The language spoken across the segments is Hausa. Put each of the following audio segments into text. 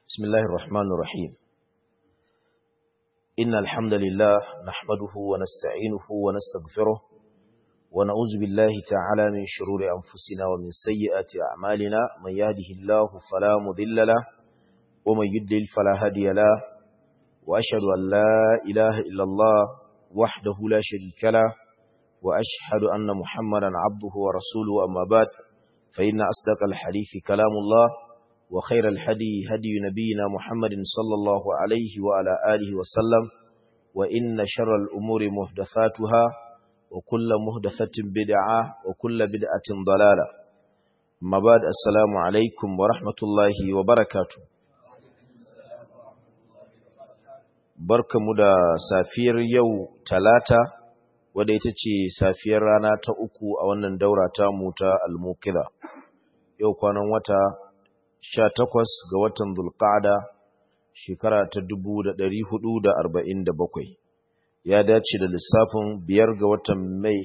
بسم الله الرحمن الرحيم إن الحمد لله نحمده ونستعينه ونستغفره ونعوذ بالله تعالى من شرور أنفسنا ومن سيئات أعمالنا من يهده الله فلا مضل له ومن يضلل فلا هادي له وأشهد أن لا إله إلا الله وحده لا شريك له وأشهد أن محمدا عبده ورسوله أما بعد فإن أصدق الحديث كلام الله وخير الهدي هدي نبينا محمد صلى الله عليه وعلى آله وسلم وإن شر الأمور محدثاتها وكل محدثة بدعة وكل بدعة ضلالة أما بعد السلام عليكم ورحمة الله وبركاته barkamu da safiyar yau talata wadda ita ce safiyar rana ta uku a wannan daura ta mu ta almukila yau kwanan wata sha takwas ga watan zulqa'ada shekara ta dubu da ɗari hudu da arba'in da bakwai ya dace da lissafin biyar ga watan mai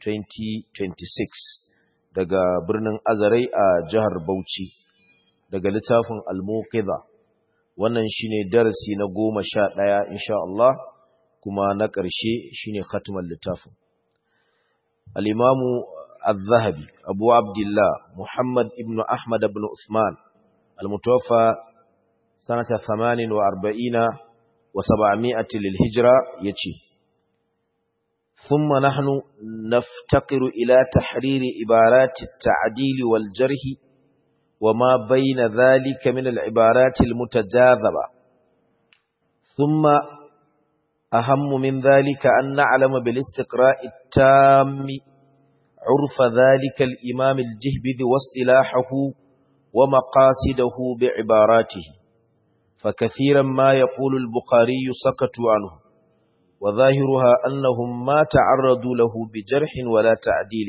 2026 daga birnin azarai a jihar bauchi daga littafin almukila wannan shine darasi na goma sha ɗaya insha Allah kuma na ƙarshe shine khatmar littafin al-imamu al-zahabi abu abdullah muhammad ibn ahmad ibn usman al-mutawaffa sanata 48 wa 700 lil-hijra yace thumma nahnu naftaqiru ila tahrir ibarat at-ta'dil wal-jarh وما بين ذلك من العبارات المتجاذبة ثم أهم من ذلك أن نعلم بالاستقراء التام عرف ذلك الإمام الجهبذ واصطلاحه ومقاصده بعباراته فكثيرا ما يقول البخاري سكتوا عنه وظاهرها أنهم ما تعرضوا له بجرح ولا تعديل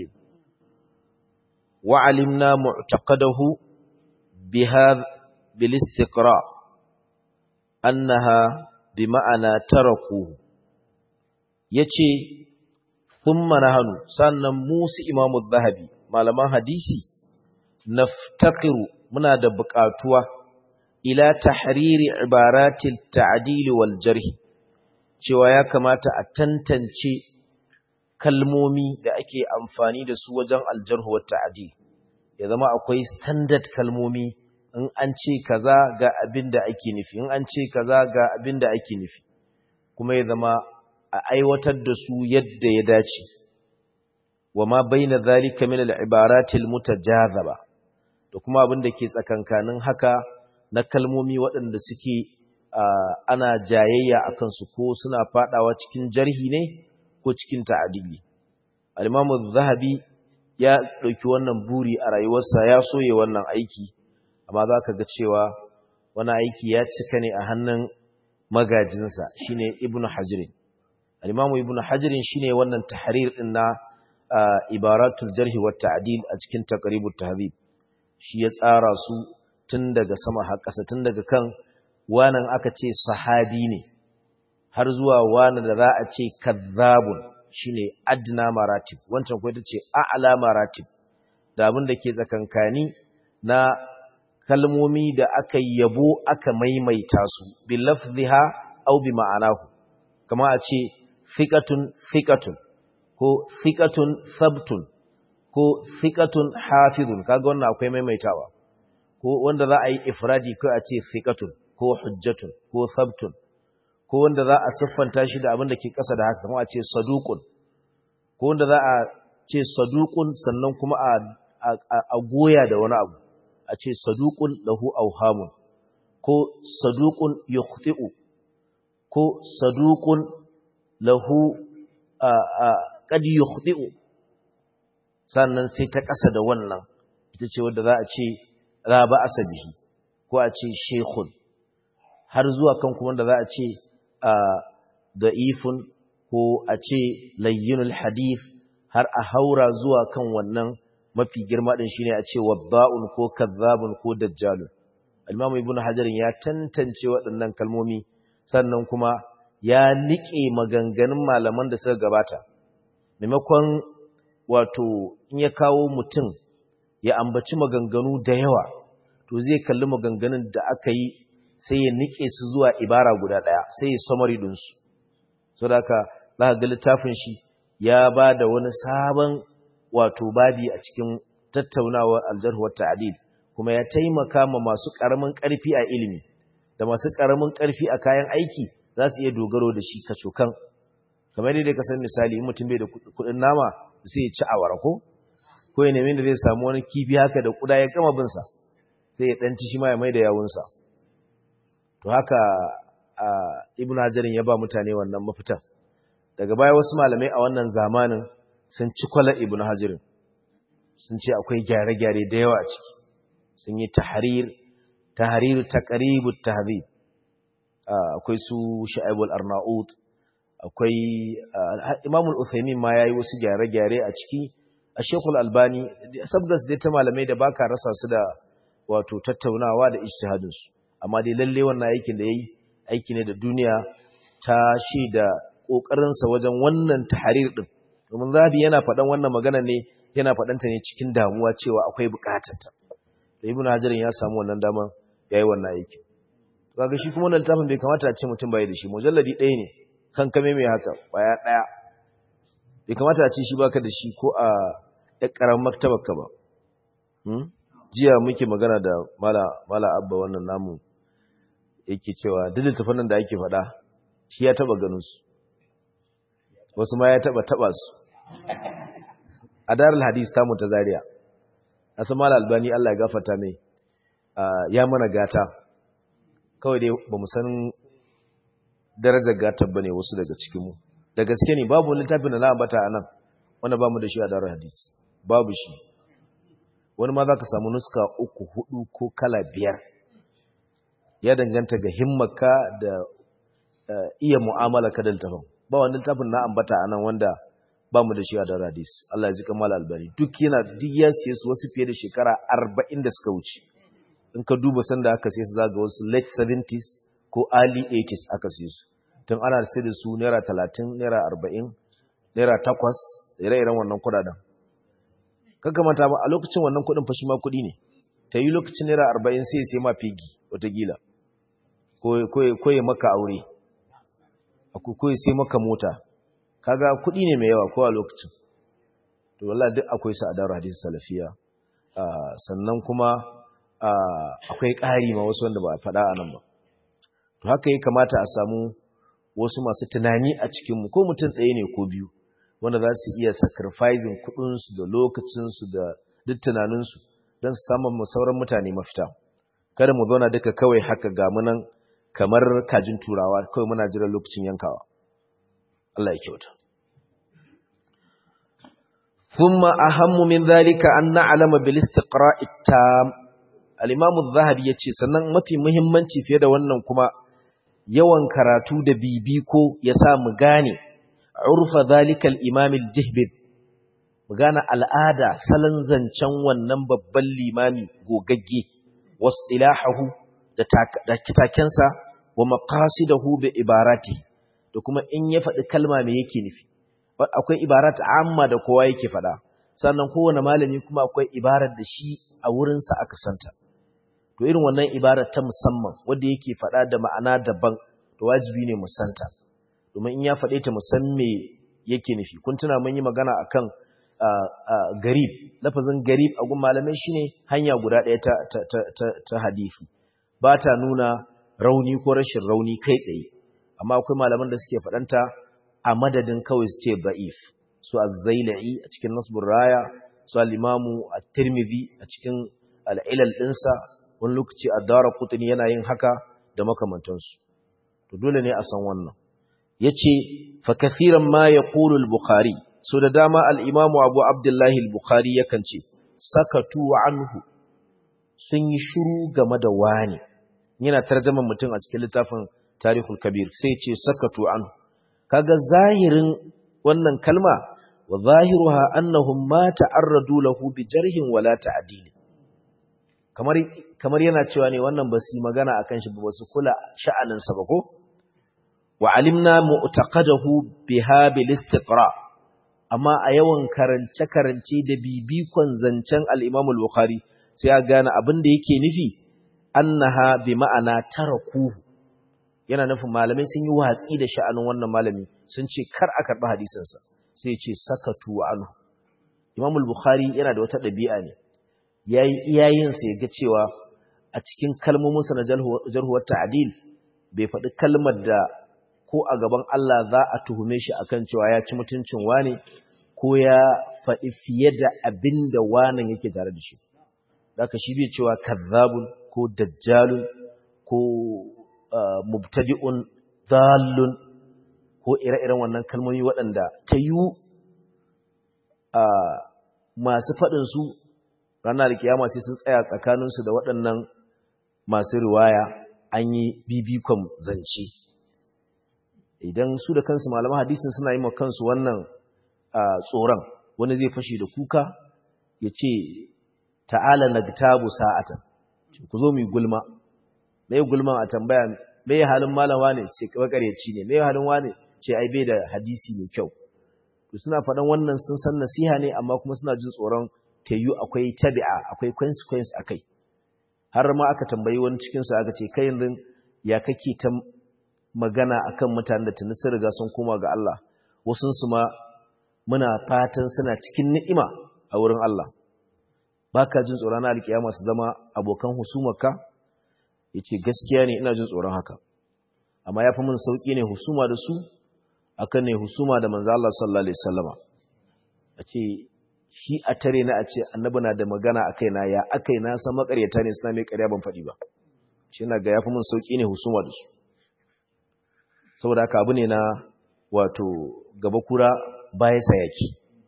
وعلمنا معتقده بهذا بالاستقراء أنها بمعنى تركوه yace thumma nahnu sannan musu imamu zahabi malaman hadisi naftaqiru muna da buƙatuwa ila tahriri ibaratil ta'dil wal jarh cewa ya kamata a tantance kalmomi da ake amfani da su wajen aljarh wa ta'dil ya zama akwai standard kalmomi in an ce kaza ga abin da ake nufi in an ce kaza ga abin da ake nufi kuma ya zama a aiwatar da su yadda ya dace wa ma baina zalika min al-ibaratil mutajazaba da kuma abin da ke tsakankanin haka na kalmomi waɗanda suke ana jayayya akan su ko suna fadawa cikin jarhi ne ko cikin ta'adili al-imam az-zahabi ya ɗauki wannan buri a rayuwarsa ya soye wannan aiki amma za ka ga cewa wani aiki ya cika ne a hannun magajinsa shine ibnu hajirin al-imamu ibnu hajirin shine wannan tahrir din na ibaratul jarhi wa ta'dil a cikin taqribut tahdhib shi ya tsara su tun daga sama har ƙasa tun daga kan wanan aka ce sahabi ne har zuwa wani da za a ce kazzabun shine adna maratib wancan ko ita ce a'la maratib da abin da ke tsakankani na kalmomi da aka yabo aka maimaita su bi lafziha aw bi ma'anahu kama a ce thiqatun thiqatun ko thiqatun sabtun ko thiqatun hafizun kaga wannan akwai maimaitawa ko wanda za a yi ifradi ko a ce thiqatun ko hujjatun ko sabtun ko wanda za a siffanta shi da abin da ke ƙasa da haka kuma a ce saduqun ko wanda za a ce saduqun sannan kuma a a goya da wani abu a ce saduqun lahu awhamun ko saduqun yukhti'u ko saduqun lahu qad yukhti'u sannan sai ta ƙasa da wannan ita ce wanda za a ce la ba asabihi ko a ce shaykhun har zuwa kan kuma wanda za a ce da'ifun ko a ce layyinul hadith har a haura zuwa kan wannan mafi girma din shine a ce wadda'un ko kazzabun ko dajjalun al-imamu ibnu hajar ya tantance waɗannan kalmomi sannan kuma ya nike maganganun malaman da suka gabata maimakon wato in ya kawo mutum ya ambaci maganganu da yawa to zai kalli maganganun da aka yi sai ya nike su zuwa ibara guda ɗaya sai ya summary ɗinsu so da haka za ka ga littafin shi ya ba da wani sabon wato babi a cikin tattaunawar aljarhuwar ta'adil kuma ya taimaka ma masu ƙaramin ƙarfi a ilimi da masu ƙaramin ƙarfi a kayan aiki za su iya dogaro da shi kacokan kamar yadda ka san misali in mutum bai da kuɗin nama sai ya ci awara ko ko ya nemi da zai samu wani kifi haka da kuda ya gama binsa sai ya ɗanci shi ma ya mai da yawunsa to haka ibn hajarin ya ba mutane wannan mafitan daga baya wasu malamai a wannan zamanin sun ci kwala ibn hajarin sun ce akwai gyare-gyare da yawa a ciki sun yi tahrir tahrir taqribut tahdhib akwai su sha'ibul arnaut akwai imam al-uthaymin ma yayi wasu gyare-gyare a ciki a shekul albani sabgas dai ta malamai da baka rasa su da wato tattaunawa da ijtihadin su amma dai lalle wannan aikin da yayi aiki ne da duniya ta da kokarin sa wajen wannan tahrir din domin zabi yana faɗan wannan magana ne yana faɗanta ne cikin damuwa cewa akwai bukatarta da ibnu hajarin ya samu wannan daman yayi wannan aiki kaga shi kuma wannan littafin bai kamata a ce mutum bai da shi mujalladi ɗaya ne kan kame mai haka kwaya ɗaya bai kamata a ce shi baka da shi ko a ɗan ƙaramin maktabarka ba jiya muke magana da mala mala abba wannan namu yake cewa duk littafin nan da ake faɗa shi ya taɓa ganin su wasu ma ya taɓa taɓa su a darul hadis tamu ta zaria asan mala albani Allah ya gafarta mai ya mana gata kawai dai ba mu san darajar gatar bane wasu daga cikinmu da gaske ne babu littafin da na ambata a nan wanda ba mu da shi a darul hadis babu shi wani ma za ka samu nuska uku hudu ko kala biyar ya danganta ga himmaka da iya mu'amala ka da littafin ba wani littafin na ambata a nan wanda ba mu da shi a darul hadis Allah ya ji kamala albani duk yana duk ya siye su wasu fiye da shekara arba'in da suka wuce in ka duba sanda aka siye su zaga wasu late 70s ko early 80s aka siye su tun ana sai da su naira talatin naira arba'in naira takwas ire-iren wannan kudaden manta ba a lokacin wannan kudin fashi ma kudi ne ta yi lokacin naira arba'in sai sai ma figi watakila ko ya maka aure ko ya sai maka mota kaga kudi ne mai yawa ko a lokacin to wallah duk akwai su a daru hadisi salafiya sannan kuma akwai ƙari ma wasu wanda ba a faɗa a nan ba to haka ya kamata a samu wasu masu tunani a cikinmu ko mutum ɗaya ne ko biyu wanda za su iya sacrificing kuɗinsu da lokacinsu da duk tunaninsu don su samun sauran mutane mafita kada mu zauna duka kawai haka ga munan kamar kajin turawa kawai muna jiran lokacin yankawa Allah ya kyauta ثم أهم من ذلك أن نعلم بالاستقراء التام الإمام الذهبي yace sannan mafi muhimmanci fiye da wannan kuma yawan karatu da bibiko ya sa mu gane urfa zalikal imam al-jihbib mu gane al'ada salon zancen wannan babban limami gogagge wasilahahu da da kitakensa wa maqasidahu bi ibarati da kuma in ya faɗi kalma me yake nufi akwai ibarat amma da kowa yake faɗa sannan kowane malami kuma akwai ibarar da shi a wurinsa aka santa to irin wannan ibarar ta musamman wanda yake faɗa da ma'ana daban to wajibi ne mu santa domin in ya faɗe ta musan me yake nufi kun tuna mun yi magana akan garib lafazin garib a gun malamai shine hanya guda ɗaya ta ta ta ta hadisi ba ta nuna rauni ko rashin rauni kai tsaye amma akwai malaman da suke faɗanta a madadin kawai su ce ba'if su az-zailai a cikin nasbur raya su al-imamu at-tirmidhi a cikin al-ilal dinsa wani lokaci ad-darqutni yana yin haka da makamantansu to dole ne a san wannan yace fa kathiran ma yaqulu al-bukhari so da dama al-imamu abu abdullahi al-bukhari yakan ce sakatu anhu sun yi shiru game da wani yana tarjaman mutum a cikin littafin tarihul kabir sai ce sakatu anhu kaga zahirin wannan kalma wa zahiruha annahum ma ta'arradu lahu bi jarhin wala ta'dil kamar kamar yana cewa ne wannan ba su magana akan shi ba su kula sha'anin sa ba ko wa alimna mu'taqadahu biha bil istiqra amma a yawan karance karance da bibikon zancen al-Imam al-Bukhari sai ya gane abin da yake nufi annaha bi ma'ana tarakuhu yana nufin malamai sun yi watsi da sha'anin wannan malami sun ce kar a karɓi hadisinsa sai ce sakatu anhu Imam al-Bukhari yana da wata ɗabi'a ne yayi iyayensa ya ga cewa a cikin kalmominsa na jarhuwar ta'dil bai faɗi kalmar da ko a gaban Allah za a tuhume shi akan cewa ya ci mutuncin wane ko ya faɗi fiye da abin da wanan yake tare da shi daga shi bai cewa kazzabun ko dajjalun ko mubtadi'un dallun ko ire-iren wannan kalmomi waɗanda ta yi masu faɗinsu ranar kiyama sai sun tsaya tsakaninsu da waɗannan masu riwaya an yi bibikon zance idan su da kansu malaman hadisin suna yi ma kansu wannan tsoron wani zai fashe da kuka ya ce ta'ala na tabu sa'atan ku zo mu gulma mai gulman a tambaya mai halin malama ne ce makaryaci ne mai halin wane ce ai bai da hadisi mai kyau to suna faɗan wannan sun san nasiha ne amma kuma suna jin tsoron tayu akwai tabi'a akwai consequence akai har ma aka tambayi wani cikin su aka ce kai yanzu ya kake ta magana akan mutanen da tuni sun riga sun koma ga Allah wasun su ma muna fatan suna cikin ni'ima a wurin Allah baka jin tsoron alkiyama su zama abokan husumarka yace gaskiya ne ina jin tsoron haka amma yafi mun sauki ne husuma da su akan ne husuma da manzo Allah sallallahu alaihi wasallama ace shi a tare na a ce annabi na da magana akai na ya akai na san makaryata ne suna mai ƙarya ban faɗi ba shi na ga yafi mun sauki ne husuma da su saboda haka abu ne na wato gaba kura baya sayaki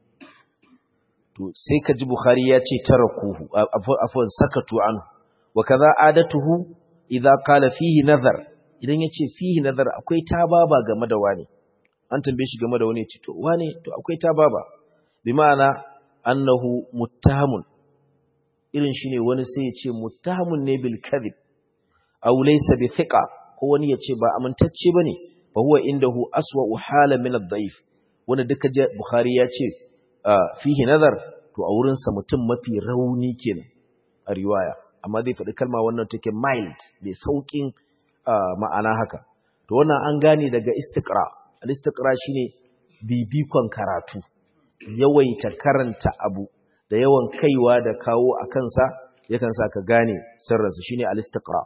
to sai ka ji bukhari ya ce tarakuhu afwan sakatu an wa kaza adatuhu idza qala fihi nazar idan yace fihi nazar akwai tababa game da wani an tambaye shi game da wani ce to wane to akwai tababa bi ma'ana annahu muttahamun irin shine wani sai ya ce muttahamun ne bil kadhib aw laysa bi thiqa ko wani ya ce ba amintacce bane fa huwa indahu aswa'u hala min ad-da'if wanda duka je bukhari ya ce fihi nazar to a wurin sa mutum mafi rauni kenan a riwaya amma zai faɗi kalma wannan take mild mai saukin ma'ana haka to wannan an gane daga istiqra al-istiqra shine bibikon karatu yawaita karanta abu da yawan kaiwa da kawo a kansa yakan sa ka gane sirrinsa shine al-istiqra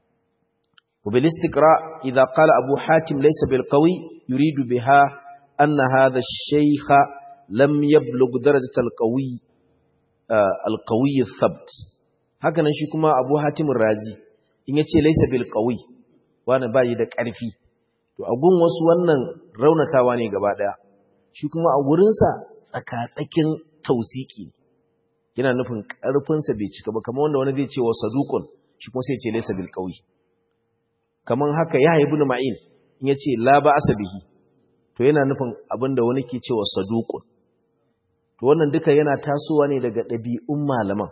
wa bil istiqra idha qala abu hatim laysa bil qawi yuridu biha anna hadha ash-shaykha lam yablugh darajat al-qawi al-qawi al-thabt haka nan shi kuma abu hatim razi in yace laysa bil qawi wani bai da ƙarfi to a gun wasu wannan raunatawa ne gaba daya shi kuma a wurinsa tsakatsakin tausiki yana nufin ƙarfinsa bai cika ba kamar wanda wani zai ce wa saduqun shi kuma sai ce laysa bil qawi kamar haka ya ibn ma'in in yace la ba asabihi to yana nufin abinda wani ke cewa saduqun to wannan duka yana tasowa ne daga ɗabi'un malaman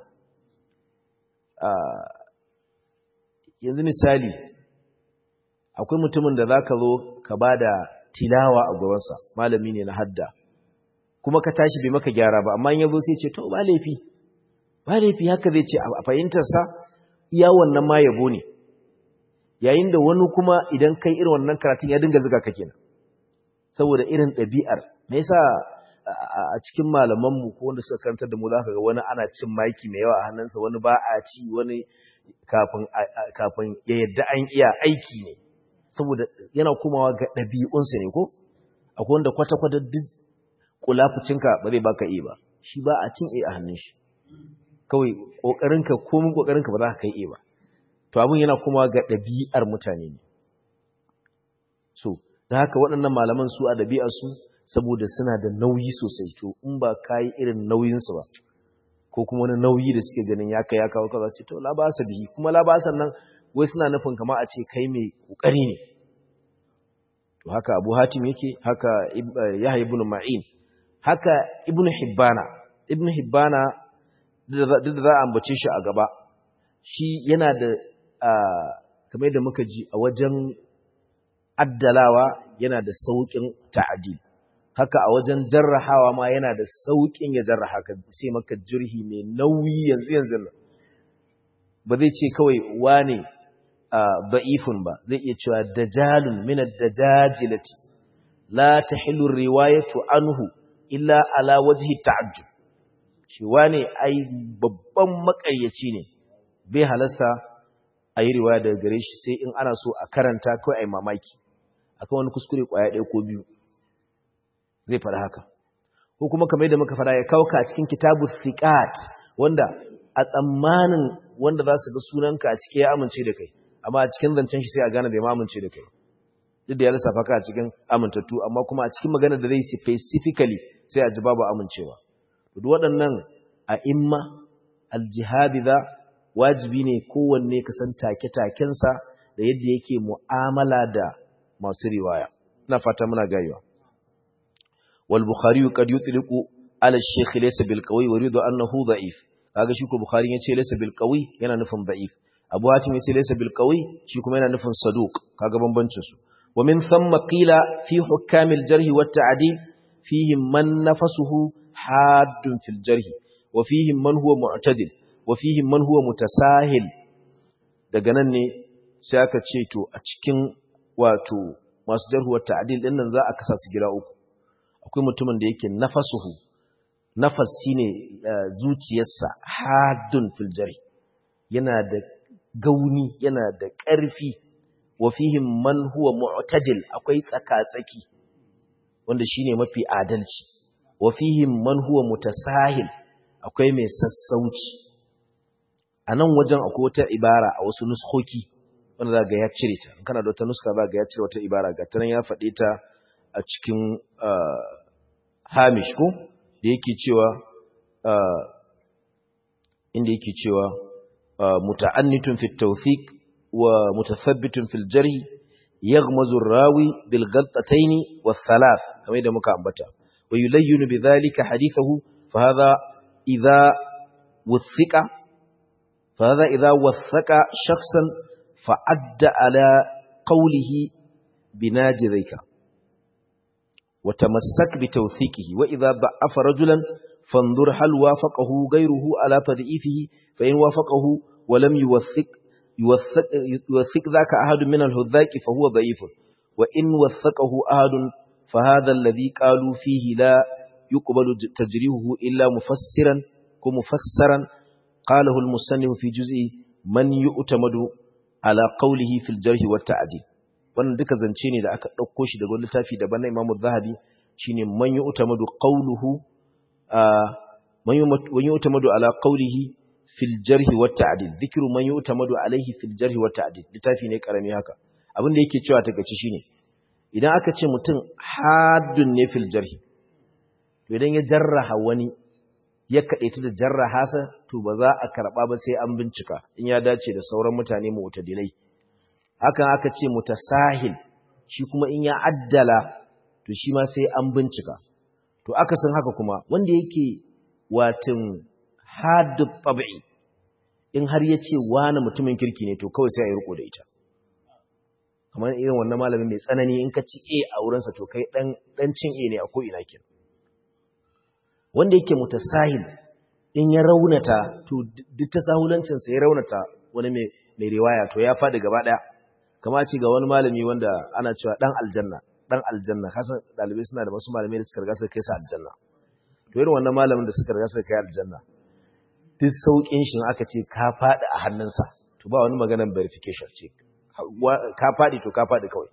yanzu misali akwai mutumin da zaka zo ka bada tilawa a gabansa malami ne na hadda kuma ka tashi bai maka gyara ba amma in yazo sai ce to ba laifi ba laifi haka zai ce a fahimtar sa iya wannan ma yabo ne yayin da wani kuma idan kai irin wannan karatun ya dinga zuga ka kenan saboda irin ɗabi'ar me yasa a cikin malaman mu ko wanda suka karantar da mu zaka ga wani ana cin maki mai yawa a hannunsa wani ba a ci wani kafin kafin ya yadda an iya aiki ne saboda yana komawa ga ɗabi'unsa ne ko akwai wanda kwata-kwata duk kulafucinka ba zai baka iya ba shi ba a cin iya a hannun shi kawai ƙoƙarinka komin ƙoƙarinka ba za ka kai iya ba to abin yana komawa ga ɗabi'ar mutane ne so da haka waɗannan malaman su a ɗabi'arsu saboda suna da nauyi sosai to in ba ka yi irin nauyinsu ba ko kuma wani nauyi da suke ganin ya kai ya kawo kaza ce to labasa bihi kuma labasan nan wai suna nufin kama a ce kai mai kokari ne to haka Abu Hatim yake haka Yahya ibn Ma'in haka Ibn Hibbana Ibn Hibbana duk da za a ambace shi a gaba shi yana da kamar da muka ji a wajen addalawa yana da saukin ta'adil haka a wajen jarrahawa ma yana da saukin ya jarraha ka sai maka jirhi mai nauyi yanzu yanzu nan ba zai ce kawai wane da'ifun ba zai iya cewa dajalun min ad-dajajilati la tahillu riwayatu anhu illa ala wajhi ta'ajjub shi wane ai babban makaryaci ne bai halasta a yi riwaya daga gare shi sai in ana so a karanta kawai ai mamaki akan wani kuskure kwaya ɗaya ko biyu zai faɗa haka ko kuma kamar yadda muka faɗa ya kauka a cikin kitabu thiqat wanda a tsammanin wanda za su ga sunanka a cike ya amince da kai amma a cikin zancen shi sai a gane bai ma amince da kai duk da ya lissafa ka a cikin amintattu amma kuma a cikin magana da zai specifically sai a ji babu amincewa duk waɗannan a imma aljihadiza wajibi ne kowanne ka san take-takensa da yadda yake mu'amala da masu riwaya ina fata muna gayewa wal bukhari qad yutliqu ala ash-shaykh laysa bil qawi wa yuridu annahu da'if kaga shi ko bukhari yace laysa bil qawi yana nufin da'if abu hatim yace laysa bil qawi shi kuma yana nufin saduq kaga bambancin su wa min thumma qila fi hukam al-jarh wa at-ta'dil fihim man nafasuhu haddun fil jarh wa fihim man huwa mu'tadil wa fihim man huwa mutasahil daga nan ne sai aka ce to a cikin wato masu jarhuwar ta'adil din nan za a kasa su gida uku akwai mutumin da yake nafasuhu nafas shine zuciyarsa haddun fil jari yana da gauni yana da ƙarfi wa fihim man huwa mu'tadil akwai tsaka-tsaki wanda shine mafi adalci wa fihim man huwa mutasahil akwai mai sassauci a nan wajen akwai wata ibara a wasu nuskoki wanda za ga ya cire ta kana da wata nuska za ga ya cire wata ibara ga ta nan ya faɗe ta a cikin hamish ko da yake cewa inda yake cewa muta'annitun fi tawfiq wa mutathabbitun fil jarh yaghmazu ar-rawi bil ghaltatayn wa thalath kamar da muka ambata wa yulayyinu bidhalika hadithahu fa hadha idha wuthiqa fa hadha idha wathaqa shakhsan فعد على قوله بناجذيك وتمسك بتوثيقه وإذا ضعف رجلا فانظر هل وافقه غيره على تضعيفه فإن وافقه ولم يوثق يوثق, يوثق ذاك أحد من الهذاك فهو ضعيف وإن وثقه أحد فهذا الذي قالوا فيه لا يقبل تجريهه إلا مفسرا كمفسرا قاله المصنف في جزء من يؤتمد ala qawlihi fil jarh wa ta'dil wannan duka zance ne da aka dauko shi daga littafi daban na Imam Az-Zahabi shine man yu'tamadu qawluhu man yu'tamadu ala qawlihi fil jarh wa ta'dil dhikru man yu'tamadu alayhi fil jarh wa ta'dil littafi ne karami haka abin da yake cewa takeici shine idan aka ce mutum haddun ne fil jarh to idan ya jarraha wani ya kaɗaita da jarraha sa to ba za a karɓa ba sai an bincika in ya dace da sauran mutane mu'tadilai hakan aka ce mutasahil shi kuma in ya addala to shi ma sai an bincika to aka san haka kuma wanda yake watin haddu tab'i in har ya ce wani mutumin kirki ne to kawai sai a yi riko da ita kamar irin wannan malamin mai tsanani in ka ci a a wurinsa to kai dan cin a ne a ko ina kenan wanda yake mutasahil in ya raunata to duk ta sahulancinsa ya raunata wani mai riwaya to ya faɗi gaba ɗaya kama ce ga wani malami wanda ana cewa ɗan aljanna ɗan aljanna kasan ɗalibai suna da wasu malamai da suka riga suka kai su aljanna to irin wannan malamin da suka riga suka kai aljanna duk sauƙin shi aka ce ka faɗi a hannunsa to ba wani maganar verification ce ka faɗi to ka faɗi kawai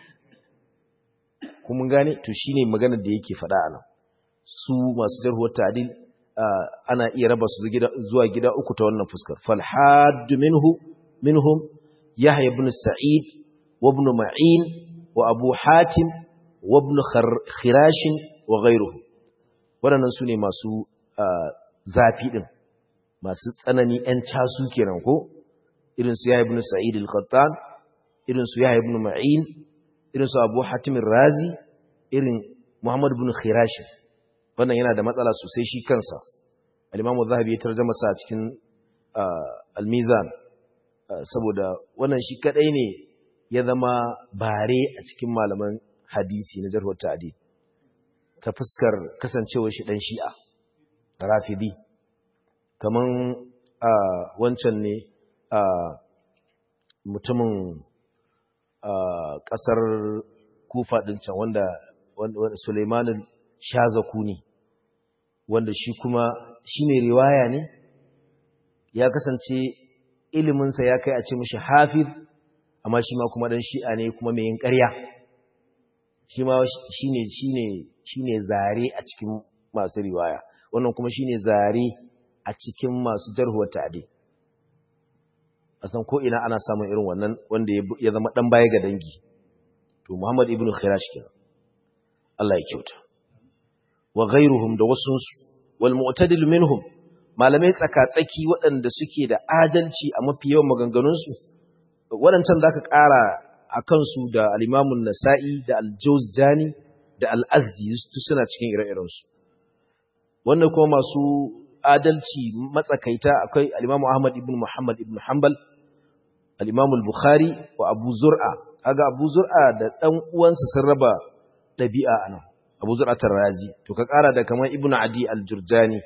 kuma gane to shine maganar da yake faɗa a nan su masu jarhuwar ta'dil ana iya raba su zuwa gida uku ta wannan fuskar fal hadd minhu minhum yahya ibn sa'id wa ibn ma'in wa abu hatim wa ibn khirash wa ghayruhu wadannan sune masu zafi din masu tsanani ɗan casu kenan ko irin su yahya ibn sa'id al-qattan irin su yahya ibn ma'in irin su abu hatim razi irin muhammad ibn khirash wannan yana da matsala sosai shi kansa al-imamu zahabi ya tarjama sa cikin al-mizan saboda wannan shi kadai ne ya zama bare a cikin malaman hadisi na jarhu ta'dil ta fuskar kasancewar shi dan shi'a rafidi kaman wancan ne mutumin ƙasar kufa ɗin can wanda Suleimanin Shazaku ne wanda shi kuma shi ne riwaya ne ya kasance iliminsa ya kai a ce mashi hafiz amma shi ma kuma ɗan shi'a ne kuma mai yin ƙarya shi ma shi ne zare a cikin masu riwaya wannan kuma shi ne zare a cikin masu jarhuwar ta'adi a san ko'ina ana samun irin wannan wanda ya zama ɗan baya ga dangi to muhammad ibn khirash kenan Allah ya kyauta wa ghairuhum da wasunsu wal mu'tadil minhum malamai tsaka-tsaki waɗanda suke da adalci a mafi yawan maganganunsu waɗancan za ka ƙara a kansu da alimamun nasa'i da aljawzjani da al'azdi suna cikin ire-irensu wannan kuma masu adalci matsakaita akwai alimamu ahmad ibn muhammad ibn hanbal alimamu bukhari wa abu zur'a aga abu zur'a da ɗan uwansa sun raba ɗabi'a a nan abu zur'a tarrazi to ka ƙara da kamar ibn adi aljurjani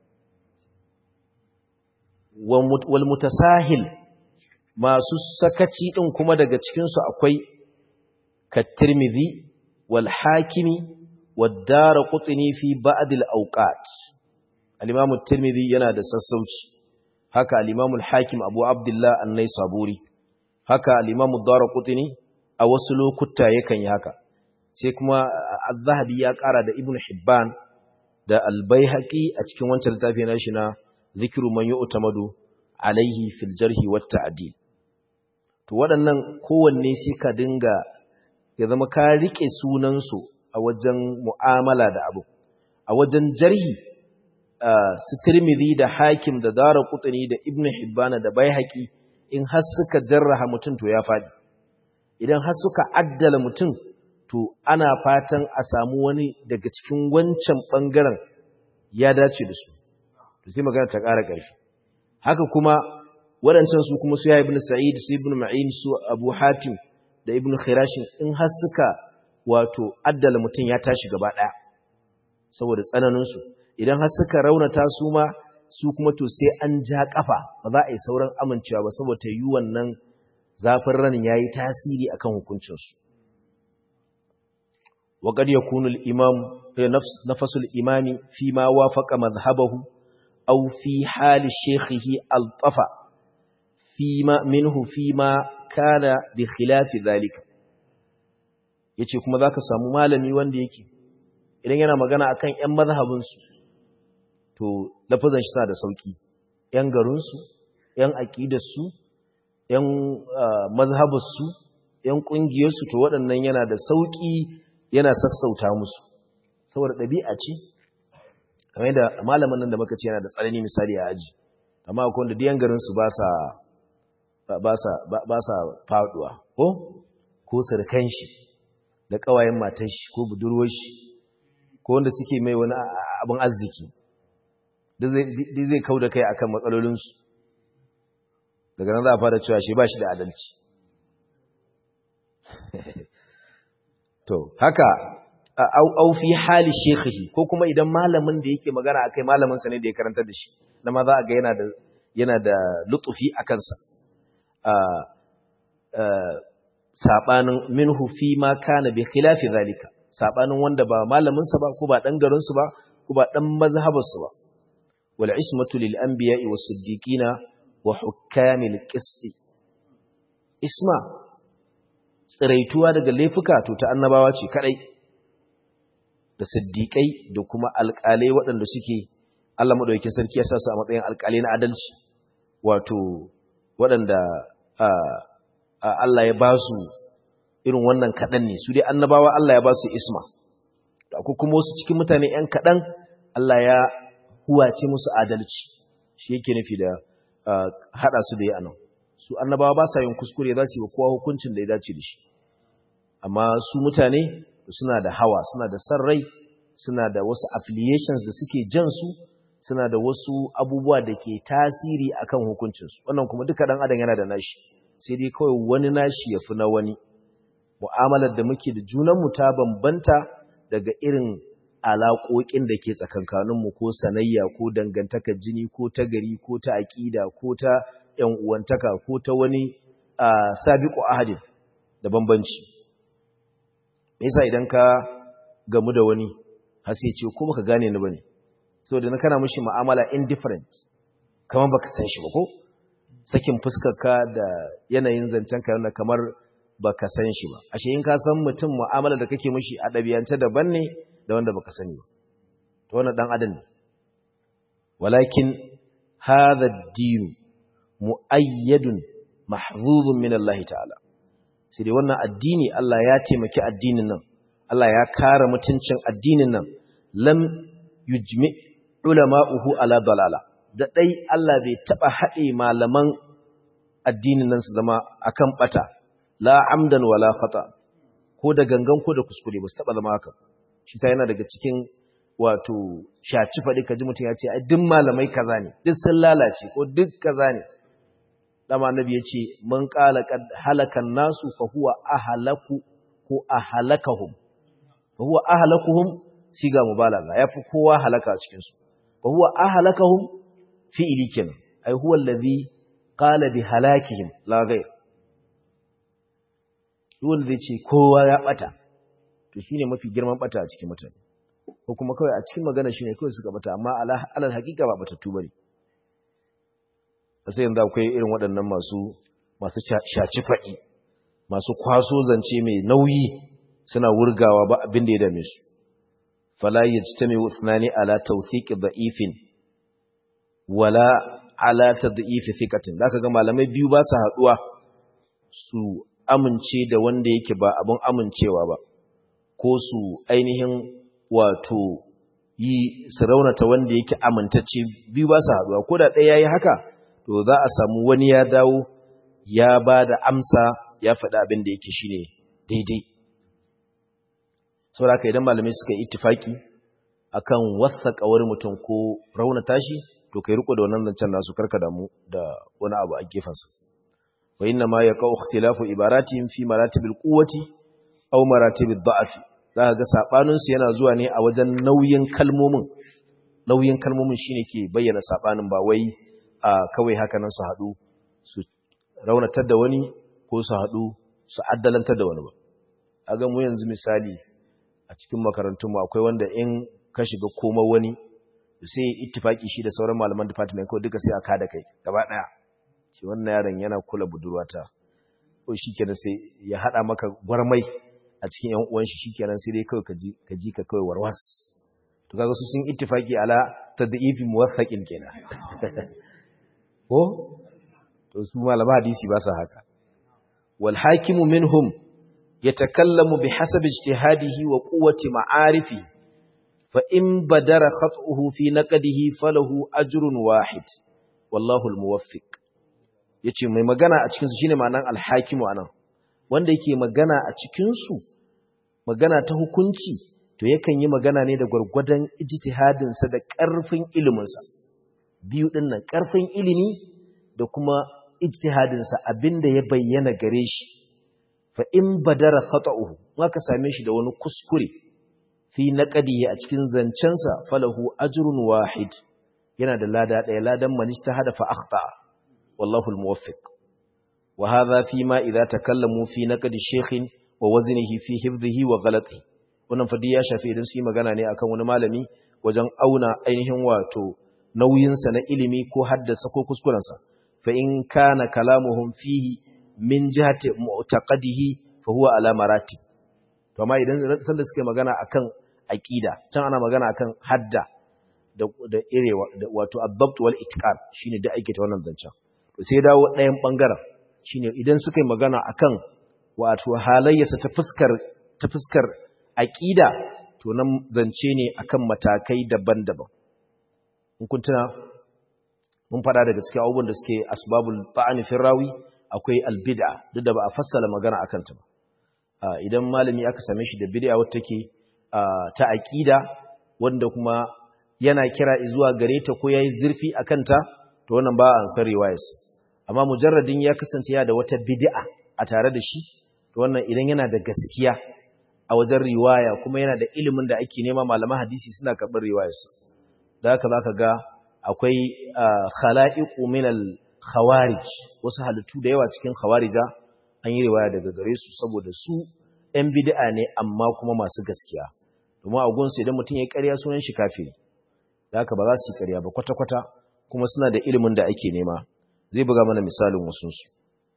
wal mutasahil masu sakaci din kuma daga cikin su akwai kat-tirmidhi wal hakimi wad darqutni fi ba'd al awqat al-imam at-tirmidhi yana da sassauci haka al-imam al-hakim abu abdullah an-naisaburi haka al-imam ad-darqutni a wasu lokuta yakan yi haka sai kuma az-zahabi ya kara da ibn hibban da al-baihaqi a cikin wancan littafi na shi na zikiru man yu'tamadu alaihi fil jarhi wat ta'dil to waɗannan kowanne sai ka dinga ya zama ka rike sunan su a wajen mu'amala da abu a wajen jarhi su Tirmidhi da Hakim da Daraqutni da Ibn Hibban da Baihaqi in har suka jarraha mutum to ya fadi idan har suka addala mutum to ana fatan a samu wani daga cikin wancan bangaren ya dace da su to sai magana ta ƙara ƙarfi haka kuma waɗancan su kuma su ya ibn sa'id su ibn ma'in su abu hatim da ibn khirashin in har suka wato addala mutum ya tashi gaba ɗaya saboda tsananinsu idan har suka raunata su ma su kuma to sai an ja ƙafa ba za a yi sauran amincewa ba saboda yi wannan zafin ranin ya yi tasiri akan hukuncinsu وقد يكون الإمام نفس الإمام فيما وافق مذهبه أو في حال شيخه الطفى فيما منه فيما كان بخلاف ذلك yace kuma zaka samu malami wanda yake idan yana magana akan ƴan mazhabinsu to lafazan shi sa da sauki ƴan garinsu ƴan aqidarsu ƴan mazhabinsu ƴan ƙungiyarsu to waɗannan yana da sauki yana sassauta musu saboda ɗabi'a ce kamar da malamin nan da muka ce yana da tsanani misali a aji amma akwai wanda diyan garin su ba sa ba sa ba sa faduwa ko ko sarkan shi da kawayen matan shi ko budurwar shi ko wanda suke mai wani abin arziki duk zai kau da kai akan matsalolin su daga nan za a fara cewa shi ba shi da adalci to haka au fi hali shekhihi ko kuma idan malamin da yake magana akai malamin sa ne da ya karanta da shi na ma za a ga yana da yana da lutufi a kansa sabanin minhu fi ma kana bi khilafi zalika sabanin wanda ba malamin sa ba ko ba dan garin su ba ko ba dan mazhabar su ba wal ismatu lil anbiya'i was siddiqina wa hukamil qist isma tsiraituwa daga laifuka to ta annabawa ce kadai da siddiƙai da kuma alƙalai waɗanda suke Allah maɗauki sarki ya sa su a matsayin alƙalai na adalci wato waɗanda Allah ya ba su irin wannan kaɗan ne su dai annabawa Allah ya ba su isma da akwai kuma wasu cikin mutane ‘yan kaɗan Allah ya huwace musu adalci shi yake nufi da haɗa su da ya anan su annabawa ba sa yin kuskure za su yi wa kowa hukuncin da ya dace da shi amma su mutane suna da hawa suna da san rai suna da wasu affiliations da suke jan su suna da wasu abubuwa da ke tasiri akan hukuncinsu wannan kuma duka dan adam yana da nashi sai dai kawai wani nashi yafi na wani mu'amalar da muke da junanmu ta bambanta daga irin alaƙoƙin da ke tsakankaninmu ko sanayya ko dangantakar jini ko ta gari ko ta aƙida ko ta ‘yan uwantaka ko ta wani sabiƙo ahadin da bambanci. Nisa idan ka gamu da wani hasi ce ko baka gane ni ba ne, saboda na kana mashi ma'amala indifferent, kamar baka san shi ba ko? Sakin fuskarka da yanayin zancen ka yana kamar baka san shi ba. Ashe in ka san mutum mu'amala da kake mashi a ɗabi'ance daban ne da wanda baka sani ba. Ta wannan ɗan adam ne. Walakin هذا الدين مؤيد محظوظ من الله تعالى sai dai wannan addini Allah ya taimaki addinin nan Allah ya kare mutuncin addinin nan lam yujmi ulama'uhu ala dalala da dai Allah bai taba haɗe malaman addinin nan su zama akan bata la amdan wala khata ko da gangan ko da kuskure ba su taba zama haka shi ta yana daga cikin wato shaci faɗi ka ji mutum ya ce ai duk malamai kaza ne duk sun lalace ko duk kaza ne dama annabi ya ce man qala qad halakan nasu fa huwa ahlaku ko ahlakahum fa huwa ahlakuhum siga mubalaga yafi kowa halaka a cikin su fa huwa ahlakahum fi'li kenan ai huwa allazi qala bi halakihim la ghayr wanda zai ce kowa ya bata to shine mafi girman bata a cikin mutane ko kuma kawai a cikin magana shi ne kawai suka bata amma alal hakika ba batattu bane sai yanzu akwai irin waɗannan masu masu shaci faɗi masu kwaso zance mai nauyi suna wurgawa ba abin da ya dame su fala yajtami uthnani ala tawthiq da'ifin wala ala tad'if thiqatin zaka ga malamai biyu ba su haduwa su amince da wanda yake ba abin amincewa ba ko su ainihin wato yi su raunata wanda yake amintacce biyu ba su haɗuwa ko da ɗaya ya yi haka to za a samu wani ya dawo ya ba da amsa ya faɗi abin da yake shine daidai saboda haka idan malamai suka yi ittifaki akan wasa kawar mutum ko raunata shi to kai riko da wannan zancen nasu karka damu da wani abu a gefensa wa inna ma yaqau ikhtilafu ibaratihim fi maratibil quwwati aw maratibid da'fi za ga saɓaninsu yana zuwa ne a wajen nauyin kalmomin nauyin kalmomin shine ke bayyana saɓanin ba wai a kawai haka nan su haɗu su raunatar da wani ko su haɗu su addalantar da wani ba a ga mu yanzu misali a cikin makarantunmu akwai wanda in ka shiga koma wani sai ittifaki shi da sauran malaman department kawai duka sai a kada kai gaba ɗaya ce wannan yaron yana kula budurwata ko shi kenan sai ya haɗa maka gwarmai a cikin ‘yan uwan shi shikenan sai dai kawai ka ji ka kawai warwas to kaga su sun ittifaki ala tad'ifi muwaffaqin kenan ko to su malama hadisi ba sa haka wal hakimu minhum yatakallamu bihasabi ijtihadihi wa quwwati ma'arifi fa in badara khat'uhu fi naqdihi falahu ajrun wahid wallahu al muwaffiq yace mai magana a cikin su shine ma'anan al hakimu anan wanda yake magana a cikinsu magana ta hukunci to yakan yi magana ne da gwargwadon ijtihadinsa da ƙarfin iliminsa biyu ɗin nan ƙarfin ilimi da kuma ijtihadinsa abinda ya bayyana gare shi fa in badara khata'uhu aka same shi da wani kuskure fi naqdihi a cikin zancensa falahu ajrun wahid yana da lada ɗaya ladan man ijtahada fa akhta wallahu almuwaffiq وهذا فيما إذا تكلموا في نقد الشيخ ووزنه في حفظه وغلطه wannan fadi ya shafi idan su yi magana ne akan wani malami wajen auna ainihin wato nauyinsa na ilimi ko haddasa ko kuskurensa fa in kana kalamuhum fihi min jihati mu'taqadihi fa huwa ala maratib to amma idan sanda suke magana akan aqida can ana magana akan hadda da da irewa wato adabt wal itqan shine da ake ta wannan zancen to sai dawo ɗayan bangaren shine idan suka yi magana akan wato halayyarsa ta fuskar ta fuskar aqida to nan zance ne akan matakai daban-daban in kun tuna mun fada daga cikin abubuwan da suke asbabul ta'ani fi rawi akwai albid'a duk da ba a fassala magana akan ta ba idan malami aka same shi da bid'a wacce take ta aqida wanda kuma yana kira zuwa gare ta ko yayi zurfi akan ta to wannan ba an san riwayarsa amma mujarradin ya kasance ya da wata bid'a a tare da shi to wannan idan yana da gaskiya a wajen riwaya kuma yana da ilimin da ake nema malaman hadisi suna karɓar riwayarsa da haka zaka ga akwai khala'iqu min al khawarij wasu halittu da yawa cikin khawarija an yi riwaya daga gare su saboda su ‘yan bid'a ne amma kuma masu gaskiya domin a gunsu idan mutum ya yi ƙarya sunan shi kafiri da haka ba za su yi ƙarya ba kwata-kwata kuma suna da ilimin da ake nema zai buga mana misalin wasunsu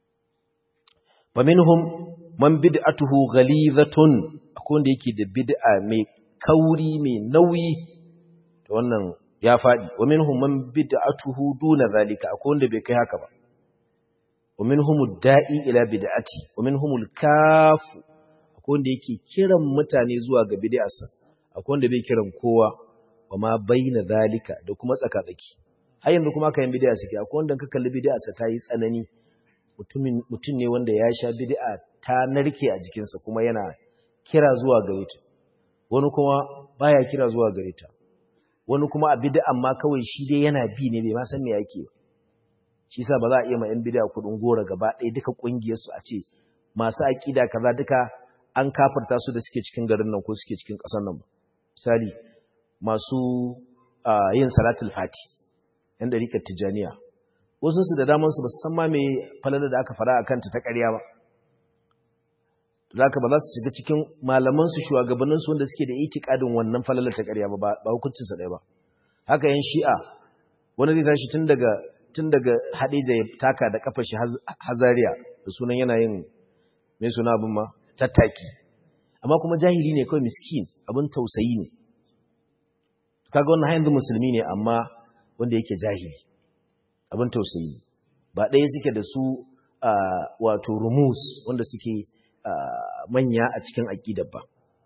faminhum man bid'atuhu ghalizatun akwai wanda yake da bid'a mai kauri mai nauyi to wannan ya faɗi wa minhum man bid'atuhu duna zalika akwai wanda bai kai haka ba wa minhum da'i ila bid'ati wa minhum al-kaf akwai wanda yake kiran mutane zuwa ga bid'arsa akwai wanda bai kiran kowa wa ma baina zalika da kuma tsakatsaki har yanzu kuma kayan bid'a suke akwai wanda ka kalli bid'arsa ta yi tsanani mutumin mutum ne wanda ya sha bid'a ta narke a jikinsa kuma yana kira zuwa gare ta wani kuma baya kira zuwa gare ta wani kuma a bid'an ma kawai shi dai yana bi ne bai ma san me yake ba shi yasa ba za a iya ma yan bid'a kudin gora gaba ɗaya duka kungiyar su a ce masu aqida kaza duka an kafirta su da suke cikin garin nan ko suke cikin ƙasar nan misali masu yin salatul fati yan dariƙar tijaniya wasu su da daman su ba su san ma me falala da aka fara akan ta ta ƙarya ba zaka ba za su shiga cikin malaman su shugabannin su wanda suke da itikadin wannan falalar ta ƙarya ba ba hukuncin sa ɗaya ba haka yan shi'a wani zai tashi tun daga tun daga Hadija ya taka da kafar shi Hazariya da sunan yana yin me suna abin ma tattaki amma kuma jahili ne kawai miskin abin tausayi ne kaga wannan hayan musulmi ne amma wanda yake jahili abin tausayi ba ɗaya suke da su wato rumus wanda suke manya a cikin aƙidar ba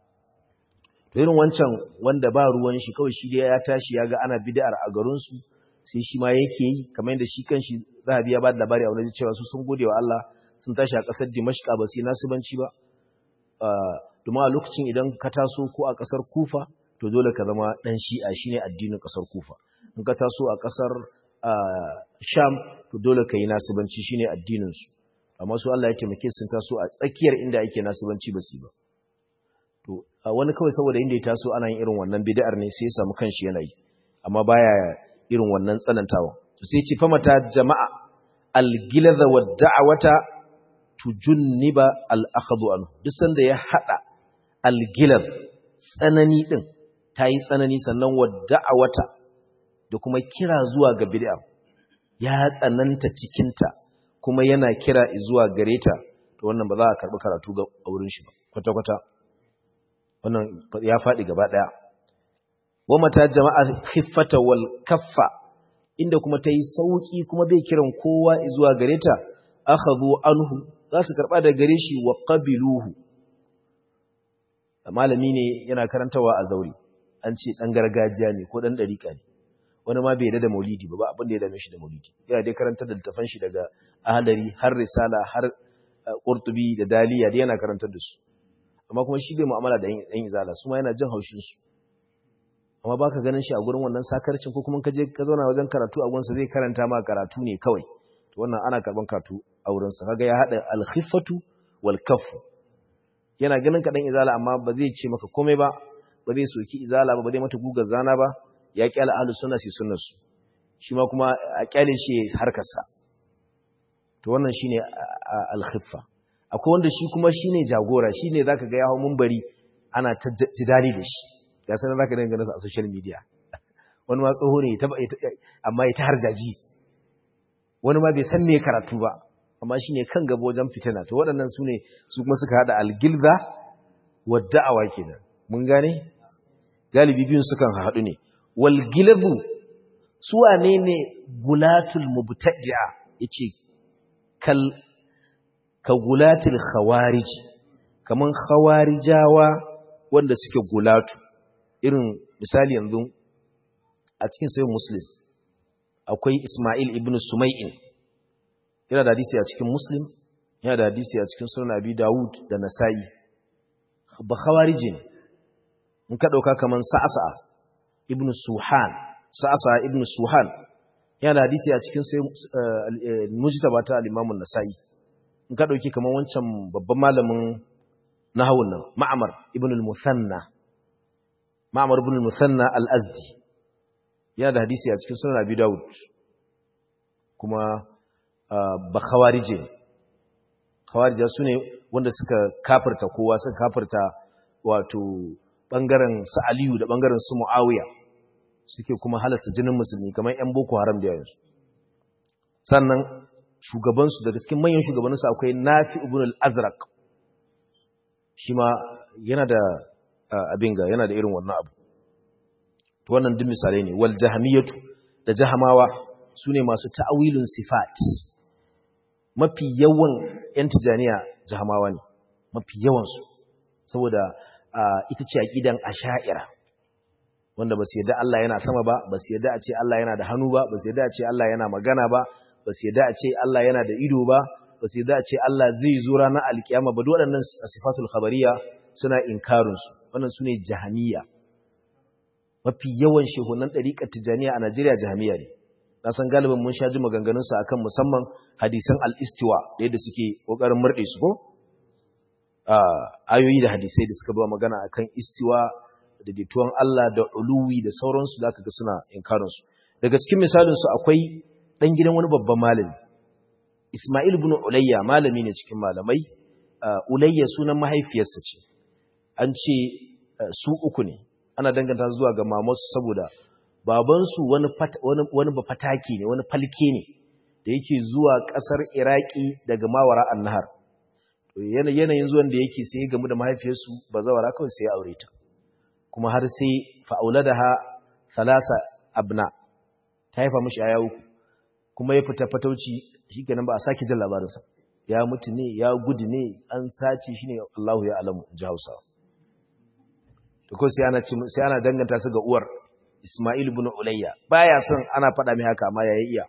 to irin wancan wanda ba ruwan shi kawai shi ya tashi ya ga ana bid'ar a garinsu sai shi ma yake yi kamar yadda shi kanshi zahabi ya ba da labari a wani cewa su sun gode wa Allah sun tashi a ƙasar Dimashqa ba sai nasibanci ba domin a lokacin idan ka taso ko a ƙasar Kufa to dole ka zama ɗan shi'a shine addinin ƙasar Kufa in ka taso a ƙasar Sham to dole ka yi nasibanci shine addinin su amma su Allah ya taimake sun taso a tsakiyar inda ake nasibanci ba su ba to wani kawai saboda inda ya taso ana yin irin wannan bid'ar ne sai ya samu kanshi yana yi amma baya irin wannan tsanantawa to sai ce fa mata jama'a al-giladha wa da'wata tujunniba al-akhdhu anhu duk sanda ya hada al-gilad tsanani din tayi tsanani sannan wa da'wata da kuma kira zuwa ga bid'a ya tsananta cikin ta kuma yana kira zuwa gare ta to wannan ba za a karbi karatu ga wurin shi ba kwata kwata wannan ya fadi gaba daya wa mata jama'a khiffata wal kaffa inda kuma tayi sauki kuma bai kiran kowa zuwa gare ta akhadhu anhu za su karba da gare shi wa qabiluhu malami ne yana karantawa a zauri an ce dan gargajiya ne ko dan dariƙa ne wani ma bai da maulidi ba ba abin da ya dame shi da maulidi yana dai karantar da littafan shi daga ahlari har risala har qurtubi da daliya da yana karantar da su amma kuma shi bai mu'amala da yan izala su ma yana jin haushin su amma baka ganin shi a gurin wannan sakarcin ko kuma kaje ka zauna wajen karatu a gunsa zai karanta ma karatu ne kawai to wannan ana karban karatu a wurin sa kaga ya hada al-khiffatu wal kaffu yana ganin ka dan izala amma ba zai ce maka komai ba ba zai soki izala ba ba zai mata gugar zana ba ya kyala ahlus sunna si sunnar su shi ma kuma a kyale shi harkar sa to wannan shine al-khiffa akwai wanda shi kuma shine jagora shine zaka ga ya hawo munbari ana ta jidali da shi ga sanar zaka dinga nasa a social media wani ma tsoho ne amma ya ta harjaji wani ma bai san me karatu ba amma shine kan gaba wajen fitina to waɗannan su ne su kuma suka hada algilza wa da'awa kenan mun gane galibi biyun sukan haɗu ne wal gilzu su wane ne gulatul mubtadi'a yace kal ka gulatul khawarij kaman khawarijawa wanda suke gulatu irin misali yanzu a cikin sayin muslim akwai ismail ibn sumai'in yana da hadisi a cikin muslim yana da hadisi a cikin sunan abi dawud da nasa'i ba khawarijin in ka dauka kaman sa'asa ibn suhan sa'asa ibn suhan yana da hadisi a cikin sayin mujtaba ta al-imam an-nasa'i in ka dauki kaman wancan babban malamin nahawun nan ma'mar ibn al-muthanna ma'amar ibn musanna al-azdi yana da hadisi a cikin sunan abi daud kuma ba khawarije khawarija su ne wanda suka kafirta kowa suka kafirta wato bangaren su aliyu da bangaren su muawiya suke kuma halasta jinin musulmi kamar yan boko haram da yanzu sannan shugabansu daga cikin manyan shugabanninsu akwai nafi ibn al-azraq shi ma yana da abin ga yana da irin wannan abu to wannan duk misalai ne wal jahamiyatu da jahamawa sune masu ta'awilun sifat mafi yawan yan tijaniya jahamawa ne mafi yawan su saboda ita ce aqidan asha'ira wanda basu yadda Allah yana sama ba basu yadda a ce Allah yana da hannu ba basu yadda a ce Allah yana magana ba basu yadda a ce Allah yana da ido ba basu yadda a ce Allah zai zo ranar alkiyama ba duk waɗannan sifatul khabariya suna inkarin su wannan sune jahamiyya mafi yawan shehunan ɗariƙar tijaniya a Najeriya jahamiya ne. Na san galibin mun sha ji maganganunsa akan musamman hadisan al'istiwa da yadda suke ƙoƙarin murɗe su ko? Ayoyi da hadisai da suka ba magana akan istiwa da dituwan Allah da uluwi da sauransu da aka ga suna inkarinsu. Daga cikin misalinsu akwai ɗan gidan wani babban malami. Ismail bin Ulayya malami ne cikin malamai. Ulayya sunan mahaifiyarsa ce. An ce su uku ne. ana danganta zuwa ga mamansu saboda babansu wani wani bafataki ne wani falke ne da yake zuwa kasar Iraki daga Mawara Annahar to yanayin zuwan da yake sai gamu da mahaifiyarsu bazawara kawai sai ya aure ta kuma har sai fa'auladaha salasa abna ta haifa mishi aya uku kuma ya fita fatauci shikenan ba a sake jin labarinsa ya mutu ne ya gudu ne an sace shi ne Allahu ya alamu ji Hausawa to ko sai ana sai ana danganta su ga uwar Isma'il ibn Ulayya baya son ana faɗa mai haka amma yayi iya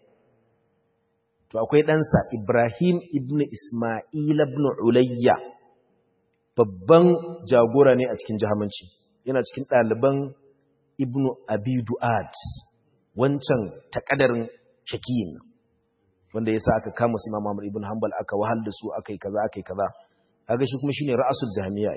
to akwai ɗansa Ibrahim ibn Isma'il ibn Ulayya babban jagora ne a cikin jahamanci yana cikin ɗaliban Ibn Abi Du'ad wancan takadarin shakiyin wanda yasa aka kama su Imam Ahmad ibn Hanbal aka wahal da su akai kaza akai kaza kaga shi kuma shine ra'asul jahmiya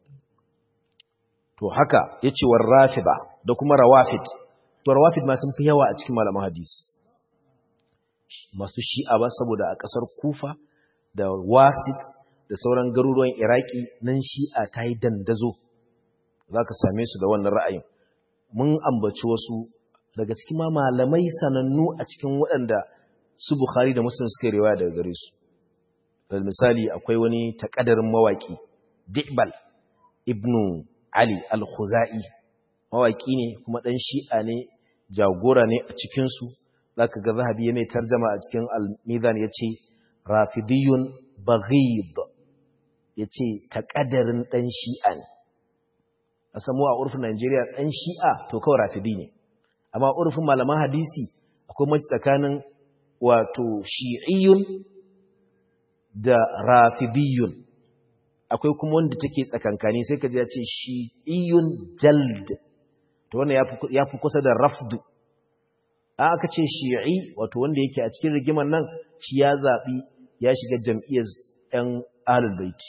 to haka yace war rafida da kuma rawafid to rawafid ma sun fi yawa a cikin malaman hadisi masu shi'a ba saboda a kasar Kufa da Wasit da sauran garuruwan Iraki nan shi'a ta yi dandazo zaka same su da wannan ra'ayin mun ambaci wasu daga cikin ma malamai sanannu a cikin waɗanda su Bukhari da Muslim suka riwaya daga gare su misali akwai wani takadarin mawaki Di'bal ibnu Ali al-Khuzai mawaki ne kuma dan Shi'a ne jagora ne a cikin su zaka ga Zahabi ya mai tarjuma a cikin al-Mizan yace Rafidiyun Baghid yace takadarin dan Shi'a ne a samu a urfin Najeriya dan Shi'a to kawai Rafidi ne amma urfin malaman hadisi akwai mace tsakanin wato Shi'iyyun da Rafidiyun akwai kuma wanda take tsakankani sai ka ji ya ce shi'iyun jald to wannan ya fi kusa da rafdu a aka ce shi'i wato wanda yake a cikin rigimar nan shi ya zaɓi ya shiga jam'iyyar 'yan ahlul baiti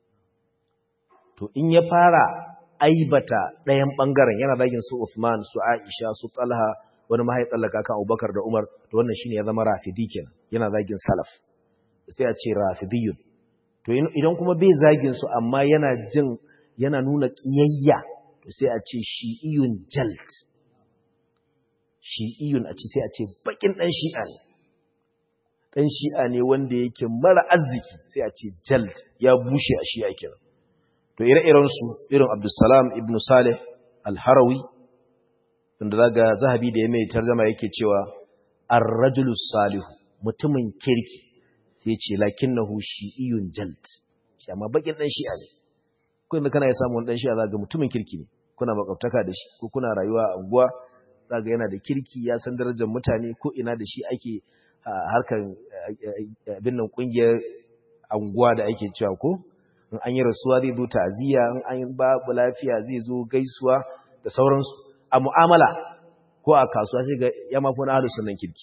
to in ya fara aibata ɗayan ɓangaren yana zagin su Uthman su Aisha su Talha wani mahaifallaka kan Abubakar da Umar to wannan shine ya zama rafidi kenan yana zagin salaf sai a ce rafidiyun to idan kuma bai zagin su amma yana jin yana nuna kiyayya to sai a ce shi'iyun jald shi'iyun a ce sai a ce bakin dan shi'a ne dan shi'a ne wanda yake mara arziki sai a ce jald ya bushe a shi'a kenan to ire-iren su irin Abdulsalam ibn Saleh al-Harawi wanda zaga zahabi da ya mai tarjuma yake cewa ar-rajulu salihu mutumin kirki sai ce lakinnahu shi'iyun jald shi amma bakin dan shi'a ne ko inda kana ya samu wani dan shi'a zaga mutumin kirki ne kuna makwabtaka da shi ko kuna rayuwa a unguwa zaga yana da kirki ya san darajar mutane ko ina da shi ake harkar abin nan kungiyar unguwa da ake cewa ko in an yi rasuwa zai zo ta'aziyya in an babu lafiya zai zo gaisuwa da sauransu a mu'amala ko a kasuwa sai ga ya mafi wani ahlus sunnan kirki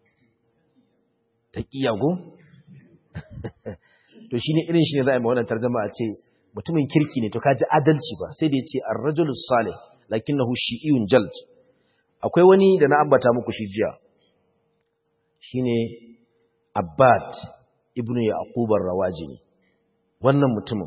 taqiya go to shine irin shi ne za a yi wannan tarjuma a ce mutumin kirki ne to kaji adalci ba sai da yace ar-rajulus salih lakinnahu shi'iyun jald akwai wani da na ambata muku shi jiya shine abbad ibnu yaqub ar-rawajini wannan mutumin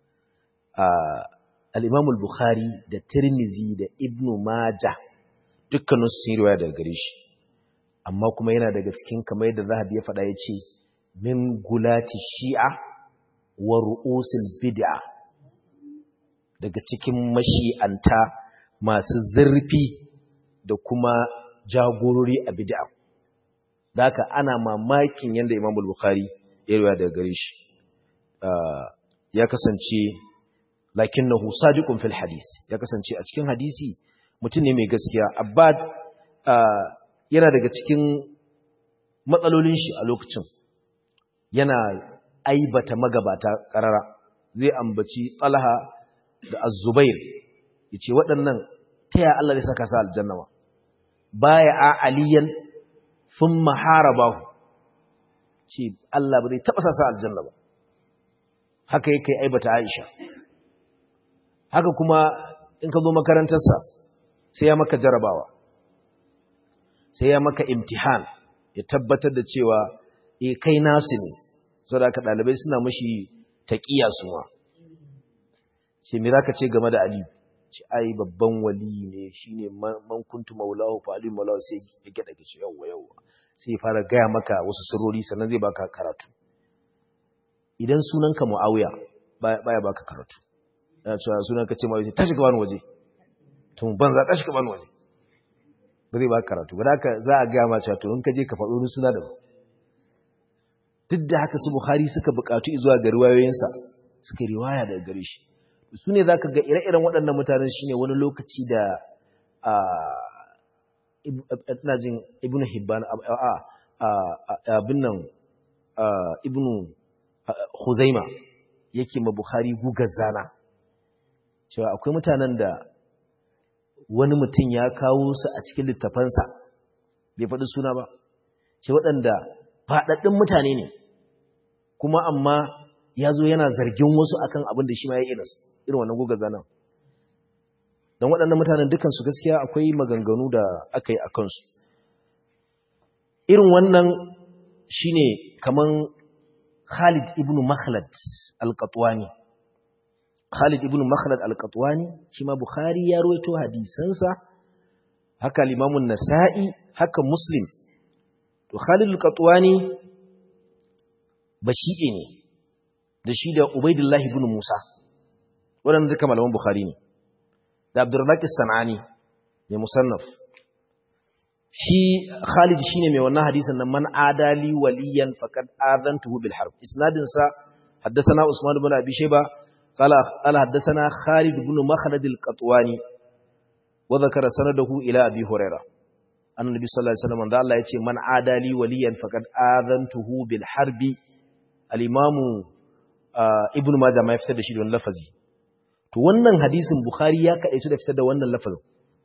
al-imam al-bukhari da tirmizi da ibnu majah dukkanin su riwaya daga gare shi amma kuma yana daga cikin kamar yadda zahabi ya faɗa yace min gulati shi'a wa ru'usil bid'a daga cikin mashi'anta masu zurfi da kuma jagorori a bid'a da haka ana mamakin yadda Imam Bukhari ya riwaya daga gare shi ya kasance lakinnahu sadiqun fil hadis ya kasance a cikin hadisi mutum ne mai gaskiya abbad yana daga cikin matsalolin shi a lokacin yana aibata magabata karara zai ambaci talha da az-zubair yace waɗannan taya Allah zai saka sa aljanna ba baya a aliyan thumma harabahu ce Allah ba zai taba sa sa aljanna ba haka yake aibata Aisha haka kuma in ka zo makarantarsa sai ya maka jarabawa sai ya maka imtihan ya tabbatar da cewa eh kai nasu ne saboda haka dalibai suna mashi taqiya suwa ce me zaka ce game da Ali ce ai babban wali ne shine man kuntu maulahu fa ali maulahu sai ya gida ce yawa yawa sai ya fara gaya maka wasu sirrori sannan zai baka karatu idan sunanka muawiya baya baka karatu yana cewa sunanka ce muawiya tashi ka bani waje to ban za tashi ka bani waje ba zai baka karatu ba haka za a gaya ma cewa to in ka je ka faɗo wani suna da duk da haka su bukhari suka buƙatu zuwa ga riwayoyinsa suka riwaya daga gare shi su ne za ka ga ire-iren waɗannan mutanen shi ne wani lokaci da ina jin ibn hibban abin nan ibn huzaima yake ma bukhari gugar zana cewa akwai mutanen da wani mutum ya kawo su a cikin littafansa bai faɗi suna ba ce waɗanda faɗaɗɗun mutane ne kuma amma ya zo yana zargin wasu akan abin da shi ma ya irinsu irin wannan goga zanen don waɗannan mutanen dukansu gaskiya akwai maganganu da aka yi a kansu irin wannan shi ne kaman khalid ibn makhlad al-qatwani khalid ibn makhlad al-qatwani shi ma bukhari ya rawaito hadisansa haka limamun nasa'i haka muslim to khalid al-qatwani bashi'e ne da shi da ubaidullah ibn musa waɗanda duka malaman Bukhari ne, da Abdurrazak San'ani mai musannaf. Shi Khalid shi ne mai wannan hadisan nan man adali waliyan faqad adantuhu bil harb. Isnadin sa haddathana Usman ibn Abi Shayba qala qala haddathana Khalid ibn Makhlad al-Qatwani wa dhakara sanadahu ila Abi Hurairah. Annabi sallallahu alaihi wasallam da Allah ya ce man adali waliyan faqad adantuhu bil harbi. Al-Imam Ibn Majah ma ya fitar da shi da wannan lafazi. to wannan hadisin Bukhari ya kaɗaitu da fitar da wannan lafazin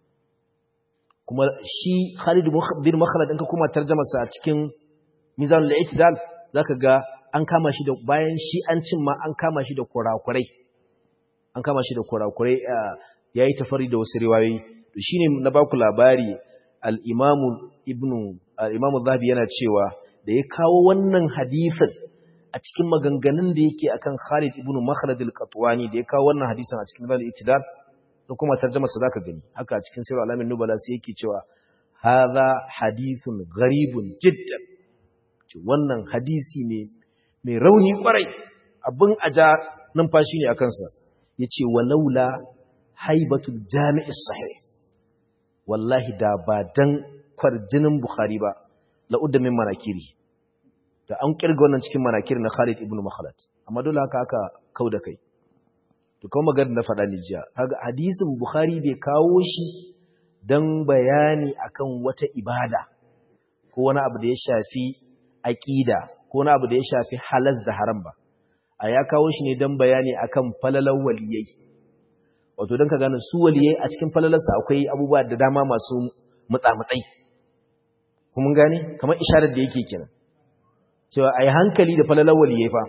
kuma shi Khalid bin Makhlad in ka kuma tarjama sa a cikin Mizanul I'tidal zaka ga an kama shi da bayan shi an cin ma an kama shi da kurakurai an kama shi da kurakurai yayi tafari da wasu riwayoyi to shine na baku labari al-Imam Ibn al-Imam Zahabi yana cewa da ya kawo wannan hadisin a cikin maganganun da yake akan Khalid ibn Makhlad al-Qatwani da ya kawo wannan hadisin a cikin Zal Itidal da kuma tarjuma sa zaka gani haka a cikin Sirr al-Alamin Nubala sai yake cewa hadha hadithun gharibun jiddan wannan hadisi ne mai rauni kwarai abin aja numfashi ne akan sa yace walaula haibatul jami'is sahih wallahi da ba dan kwarjinin Bukhari ba la'udda min manakiri da an kirga wannan cikin manakir na Khalid ibn Makhlad amma dole haka aka kauda kai to kuma magana na faɗa ni jiya kaga hadisin Bukhari bai kawo shi dan bayani akan wata ibada ko wani abu da ya shafi aqida ko wani abu da ya shafi halas da haram ba a ya kawo shi ne dan bayani akan falalan waliyai wato dan ka gane su waliyai a cikin falalarsa akwai abubuwa da dama masu mutsa-mutsai kuma gane kamar isharar da yake kenan cewa a yi hankali da falalar waliyai fa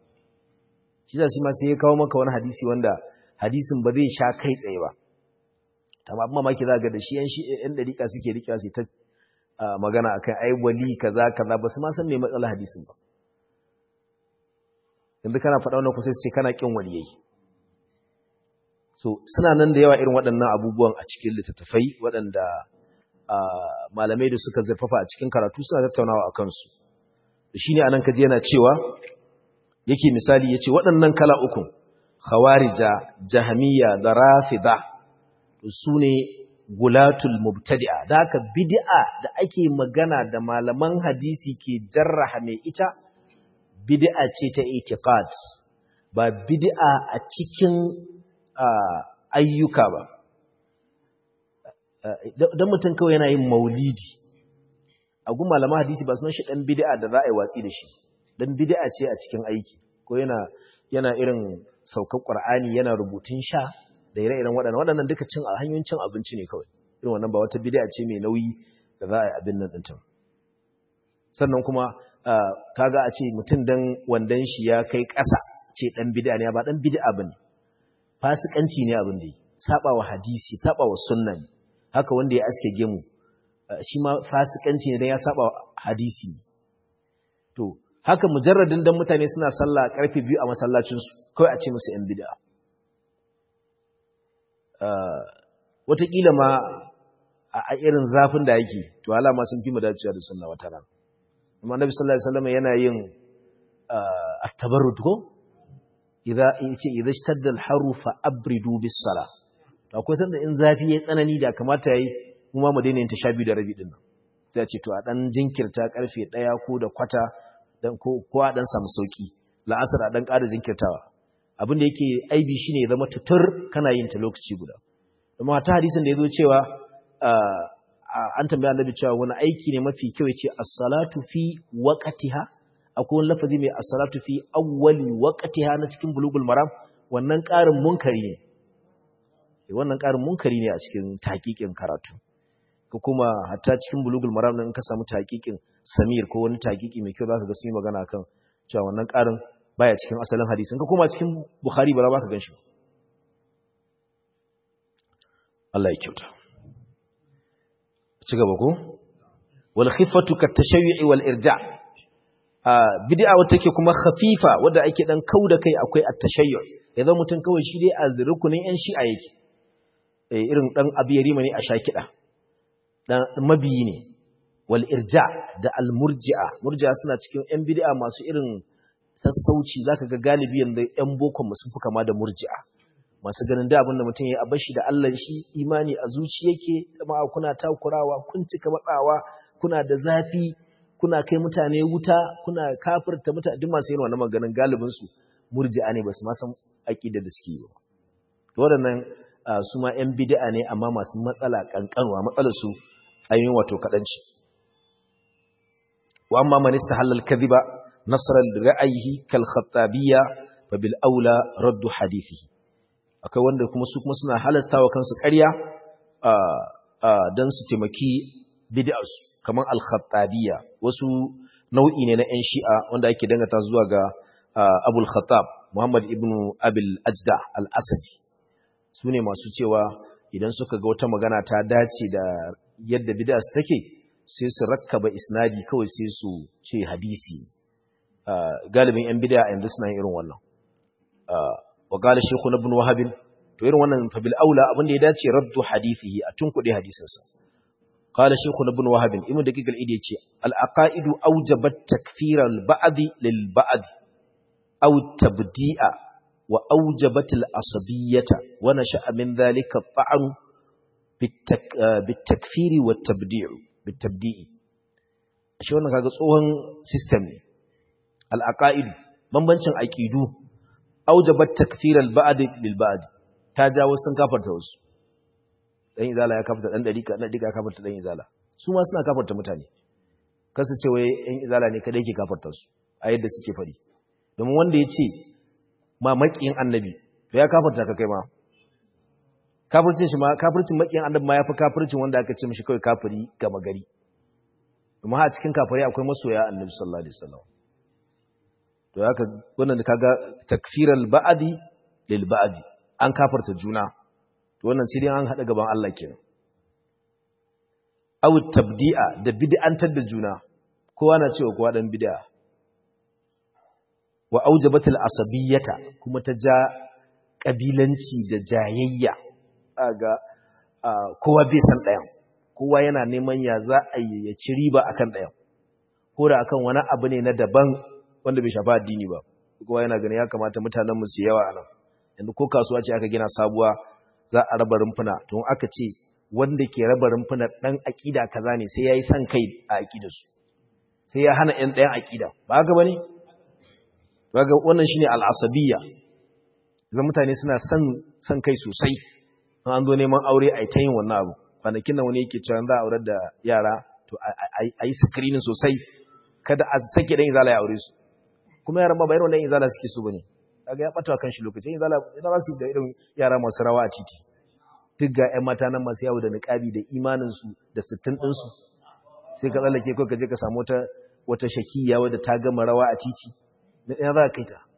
shi za su ma sai ya kawo maka wani hadisi wanda hadisin ba zai sha kai tsaye ba amma abin mamaki za ga da shi yan dariƙa suke riƙewa sai ta magana akan ai wali kaza kaza ba su ma san me matsalar hadisin ba yanzu kana faɗa wannan kusa ce kana kin waliyai so suna nan da yawa irin waɗannan abubuwan a cikin littattafai waɗanda malamai da suka zurfafa a cikin karatu suna tattaunawa a kansu shi ne anan kaji yana cewa yake misali ya ce waɗannan kala ukun khawarija jahamiya da rafida su ne gulatul mubtadi'a da haka bid'a da ake magana da malaman hadisi ke jarraha mai ita bid'a ce ta itiqad ba bid'a a cikin ayyuka ba dan mutum kawai yana yin maulidi a gun malaman hadisi ba sunan shi dan bid'a da za a yi watsi da shi dan bid'a ce a cikin aiki ko yana yana irin saukar qur'ani yana rubutun sha da ire-iren waɗannan waɗannan duka cin hanyoyin cin abinci ne kawai irin wannan ba wata bid'a ce mai nauyi da za a yi abin nan ɗinta sannan kuma kaga a ce mutum dan wandan shi ya kai ƙasa ce dan bid'a ne ba dan bid'a bane fasikanci ne abin da yi saba wa hadisi saba wa sunna ne haka wanda ya aske gemu shi ma fasikanci ne dan ya saba wa hadisi to haka mujarradin dan mutane suna sallah karfe biyu a masallacin su kawai a ce musu yan bid'a wataƙila ma a irin zafin da yake to alama sun fi mu dacewa da sunna wata ran amma annabi sallallahu alaihi wasallam yana yin at-tabarrud ko idza yace idza ishtadda al-haru fa abridu bis-sala to akwai sanda in zafi yayi tsanani da kamata yayi mu ma mu daina yin tashabi da rabi din nan sai a ce to a dan jinkirta karfe 1 ko da kwata dan ko ko a dan samu sauki la'asar a dan ƙara jinkirtawa abin da yake aibi shine ya zama tutur kana yin ta lokaci guda amma ta hadisin da yazo cewa an tambaya annabi cewa wani aiki ne mafi kyau yace as-salatu fi waqtiha akwai wani lafazi mai as-salatu fi awwali waqtiha na cikin bulugul maram wannan ƙarin munkari ne wannan ƙarin munkari ne a cikin taqiqin karatu ko kuma hatta cikin bulugul maram nan ka samu taqiqin samir ko wani taqiqi mai kyau zaka ga sun yi magana kan cewa wannan ƙarin baya cikin asalin hadisin ka kuma cikin bukhari ba za ka ganshi Allah ya kyauta ci gaba ko wal khifatu kat tashayyu'i wal irja bid'a wata take kuma khafifa wanda ake dan kauda kai akwai at tashayyu idan mutum kawai shi dai a rukunin yan shi'a yake eh irin dan abiyarima ne a shakida dan mabiyi ne wal irja da al murji'a murji'a suna cikin yan bid'a masu irin sassauci zaka ga galibi yanzu yan boko mu sun fi kama da murji'a masu ganin da abin da mutum ya abashi da Allah shi imani a zuci yake kuma kuna takurawa kun cika matsawa kuna da zafi kuna kai mutane wuta kuna kafirta mutane duk masu yin wannan maganin galibin su murji'a ne basu ma san aqida da suke yi ba waɗannan su ma yan bid'a ne amma masu matsala kankanwa matsalar su ayyun wato kadanci wa amma man istahalla al-kadhiba nasran li ra'yihi kal khattabiyya fa bil aula raddu hadithihi akwai wanda kuma su kuma suna halasta wa kansu ƙarya don su taimaki bid'arsu kamar al-khattabiyya wasu nau'i ne na 'yan shi'a wanda ake dangata zuwa ga abul khattab muhammad ibn abil ajda al-asadi su ne masu cewa idan suka ga wata magana ta dace da yadda bid'a su take sai su rakkaba isnadi kawai sai su ce hadisi galibin 'yan bid'a yanzu suna yin irin wannan wa qala shaykhuna ibn wahab to irin wannan fa bil aula abin da ya dace raddu hadithihi a tunkude hadisinsa qala shaykhuna ibn wahab ibn daqiq al idi yace al aqaid awjabat takfir al ba'd lil ba'd aw tabdi'a wa awjabat al asabiyyata wa nasha'a min dhalika ta'an bit takfir wa tabdi'u bit tabdi'i shi wannan kaga tsohon system ne al aqaid bambancin aqidu aujabat takfir al-ba'd lil ba'd ta jawo sun kafarta wasu dan izala ya kafarta dan dariqa dan dariqa kafarta dan izala su ma suna kafarta mutane kasu ce wai ɗan izala ne kada yake kafarta su a yadda suke fari domin wanda ya ce ma makiyin annabi to ya kafarta ka kai ma kafircin shi ma kafircin makiyin annabi ma yafi kafircin wanda aka ce mishi kawai kafiri gama gari kuma a cikin kafirai akwai masoya annabi sallallahu alaihi wasallam to haka wannan da kaga takfiral ba'di lil ba'di an kafarta juna to wannan sai dai an hada gaban Allah kenan aw tabdi'a da bid'antar da juna kowa na cewa kowa dan bid'a wa aujabatul asabiyyata kuma ta ja kabilanci da jayayya ga kowa bai san ɗayan kowa yana neman ya za a yi ya ci riba akan ɗayan ko da akan wani abu ne na daban wanda bai shafa addini ba kowa yana ganin ya kamata mutanen mu su yawa anan yanzu ko kasuwa ce aka gina sabuwa za a raba rumfuna to aka ce wanda ke raba rumfuna dan akida kaza ne sai yayi san kai a akidarsu sai ya hana ɗan ɗayan akida ba haka bane Baga wannan shine al'asabiyya. Zan mutane suna son son kai sosai. An zo neman aure a ta yin wannan abu. Kwanakin nan wani yake cewa za a aurar da yara to a yi screening sosai kada a sake dan izala ya aure su. Kuma yaran ba bayar wannan izala suke so bane. Kaga ya bata kan shi lokaci. Izala idan za su da irin yara masu rawa a titi. Duk ga ƴan mata nan masu yawo da niqabi da imanin su da sittin din su. Sai ka tsallake ko ka je ka samu wata wata shakiya wadda ta gama rawa a titi. ya za ka yi ta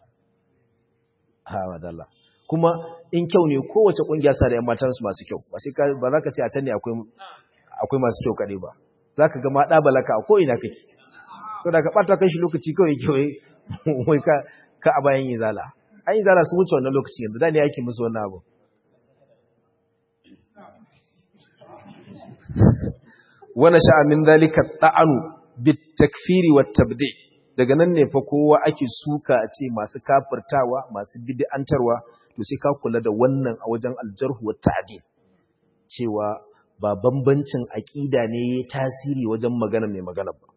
ha wadalla kuma in kyau ne kowace kungiya sa da yan matansu masu kyau ba sai ba za ka ce a can ne akwai masu kyau kaɗai ba za ka ga maɗa balaka a ko'ina kake so da ka ɓata kan shi lokaci kawai kyau wai ka a bayan yin zala an yi zala su wuce wannan lokaci yanzu da ne yake musu wannan abu wani sha'amin zalika ta'anu bit takfiri wa tabdi' daga nan ne fa kowa ake suka a ce masu kafirtawa masu bid'antarwa to sai ka kula da wannan a wajen aljarhu wa ta'dil cewa ba bambancin aqida ne tasiri wajen magana mai magana ba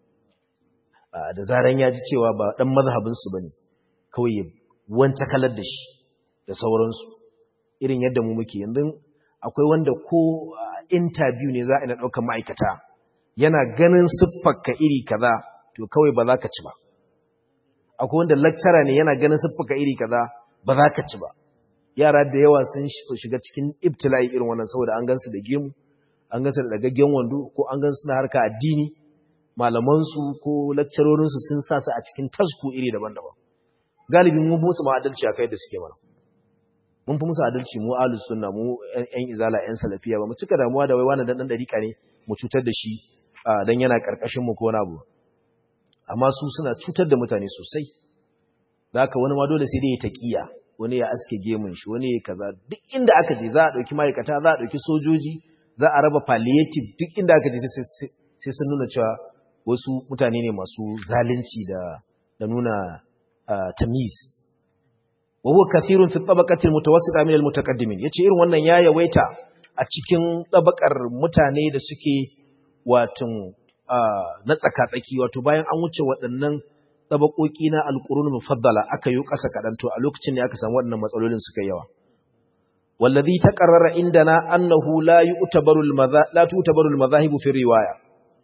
da zaran ya ji cewa ba dan mazhabin su bane kawai ya wanta kalar da shi da sauransu irin yadda mu muke yanzu akwai wanda ko interview ne za a ina daukar ma'aikata yana ganin siffarka iri kaza to kawai ba za ka ci ba akwai wanda lecturer ne yana ganin siffuka iri kaza ba za ka ci ba yara da yawa sun shiga cikin ibtila'i irin wannan saboda an gansu da gemu an gansu da dagaggen wando ko an gansu na harka addini malamansu ko lecturorinsu sun sa su a cikin tasku iri daban-daban galibin mun fi musu ma adalci a kai da suke mana mun fi musu adalci mu ahlus sunna mu yan izala yan salafiya ba mu cika damuwa da wai wani dan dan dariƙa ne mu cutar da shi dan yana karkashin mu ko wani abu amma su suna cutar da mutane sosai da haka wani ma dole sai dai ya taƙiya wani ya aske gemun shi wani ya kaza duk inda aka je za a ɗauki ma'aikata za a ɗauki sojoji za a raba palliative duk inda aka je sai sun nuna cewa wasu mutane ne masu zalunci da da nuna tamiz wa huwa kathirun fi tabaqati almutawassita min almutaqaddimin yace irin wannan ya yawaita a cikin tabakar mutane da suke watan na tsaka-tsaki wato bayan an wuce waɗannan tsabakoki na alƙurun mufaddala aka yi ƙasa kaɗan to a lokacin ne aka samu waɗannan matsalolin suka yawa wallazi taqarrara indana annahu la yu'tabaru la tu'tabaru al-madhahibu fi riwaya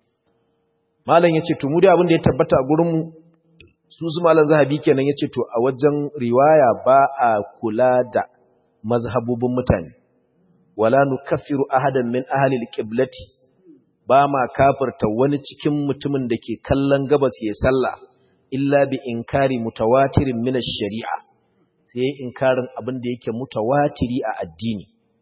malam yace to mu dai abin da ya tabbata a gurin mu su su malam zahabi kenan yace to a wajen riwaya ba a kula da mazhabubin mutane wala nukaffiru ahadan min ahli al-qiblati ba ma kafirta wani cikin mutumin da ke kallon gabas ya sallah illa bi inkari mutawatirin min ash-shari'a sai inkarin abin da yake mutawatiri a addini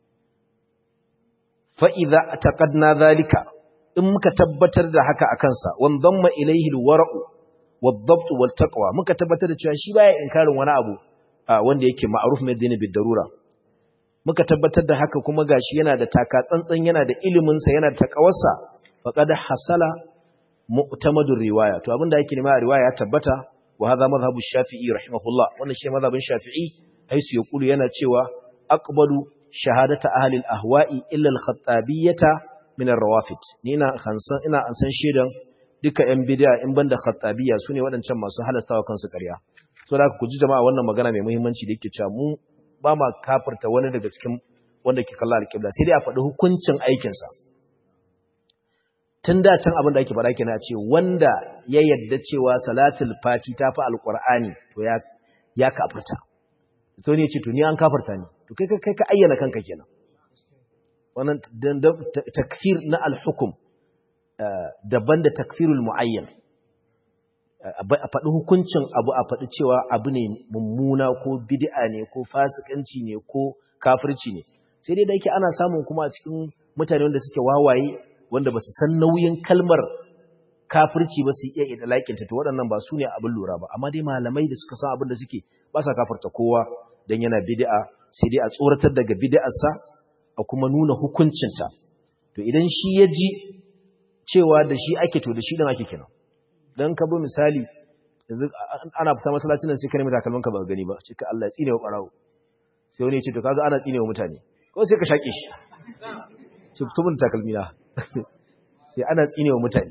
fa idza taqadna zalika in muka tabbatar da haka akan sa wan damma ilayhi al-wara'u wad-dabt wal-taqwa muka tabbatar da cewa shi baya inkarin wani abu wanda yake ma'ruf mai dini bid darura muka tabbatar da haka kuma gashi yana da taka tsantsan yana da ilimin sa yana da takawarsa faqad hasala mu'tamadur riwaya to abinda yake nema a riwaya ya tabbata wa hadha madhhabu shafi'i rahimahullah wannan shi madhhabin shafi'i haisu yaqulu yana cewa aqbalu shahadata ahli al-ahwa'i illa al-khattabiyyata min ar-rawafid ni ina khansan ina an san shedan duka yan bid'a in banda khattabiyya sune wadancan masu halastawa kansu ƙarya so da ku ji jama'a wannan magana mai muhimmanci da yake cewa mu ba ma kafirta wani daga cikin wanda ke kalla al-qibla sai dai a faɗi hukuncin aikinsa tun da can abin da ake faɗa kenan a ce wanda ya yadda cewa salatul fati ta fi alƙur'ani to ya ya kafirta so ne ce to ni an kafirta ne to kai kai ka ayyana kanka kenan wannan takfir na al-hukm daban da takfirul muayyan a faɗi hukuncin abu a faɗi cewa abu ne mummuna ko bid'a ne ko fasikanci ne ko kafirci ne sai dai da yake ana samun kuma a cikin mutane wanda suke wawaye wanda ba su san nauyin kalmar kafirci ba su iya idalakinta to waɗannan ba su ne abin lura ba amma dai malamai da suka san abin da suke ba sa kafarta kowa dan yana bid'a sai dai a tsoratar daga bid'arsa a kuma nuna hukuncinta to idan shi ya ji cewa da shi ake to da shi dan ake kenan dan ka bi misali yanzu ana fita masallacin nan sai ka nemi takalman ka ba gani ba ce ka Allah ya tsine wa barawo sai wani ya ce to kaga ana tsine wa mutane ko sai ka shake shi ce fito mun takalmi na sai ana tsine wa mutane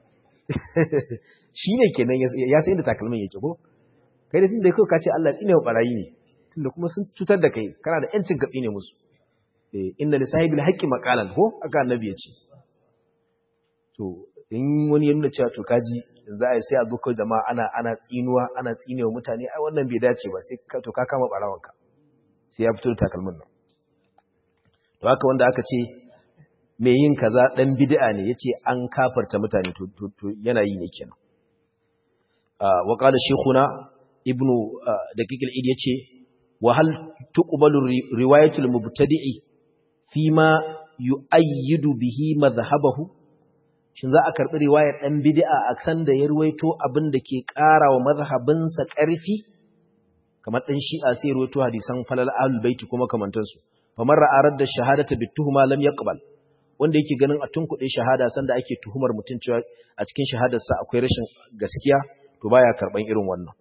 shi ne kenan ya sai inda takalmin yake ko kai da tunda kai ka ce Allah ya tsine wa barayi ne tunda kuma sun cutar da kai kana da yancin ka tsine musu eh inna li sahibil haqqi maqalan ko aka annabi ya ce to in wani ya nuna cewa to kaji za a yi sai a zo kai jama'a ana ana tsinuwa ana tsinewa mutane ai wannan bai dace ba sai ka to ka kama barawanka sai ya fito da takalmin nan to haka wanda aka ce mai yin kaza dan bid'a ne yace an kafarta mutane to to yana yi ne kenan wa qala shaykhuna ibnu daqiq al-id yace wa hal tuqbalu riwayatul mubtadi'i fima yu'ayyidu bihi madhhabahu shin za a karɓi riwayar ɗan bid'a a san da ya ruwaito abin da ke ƙara wa mazhabinsa ƙarfi kamar ɗan shi'a sai ruwaito hadisan falal ahlul baiti kuma kamantansu famar ra'arar da shahadata bi tuhuma lam yaqbal wanda yake ganin a tunkuɗe shahada sanda ake tuhumar mutum cewa a cikin shahadarsa akwai rashin gaskiya to baya karɓan irin wannan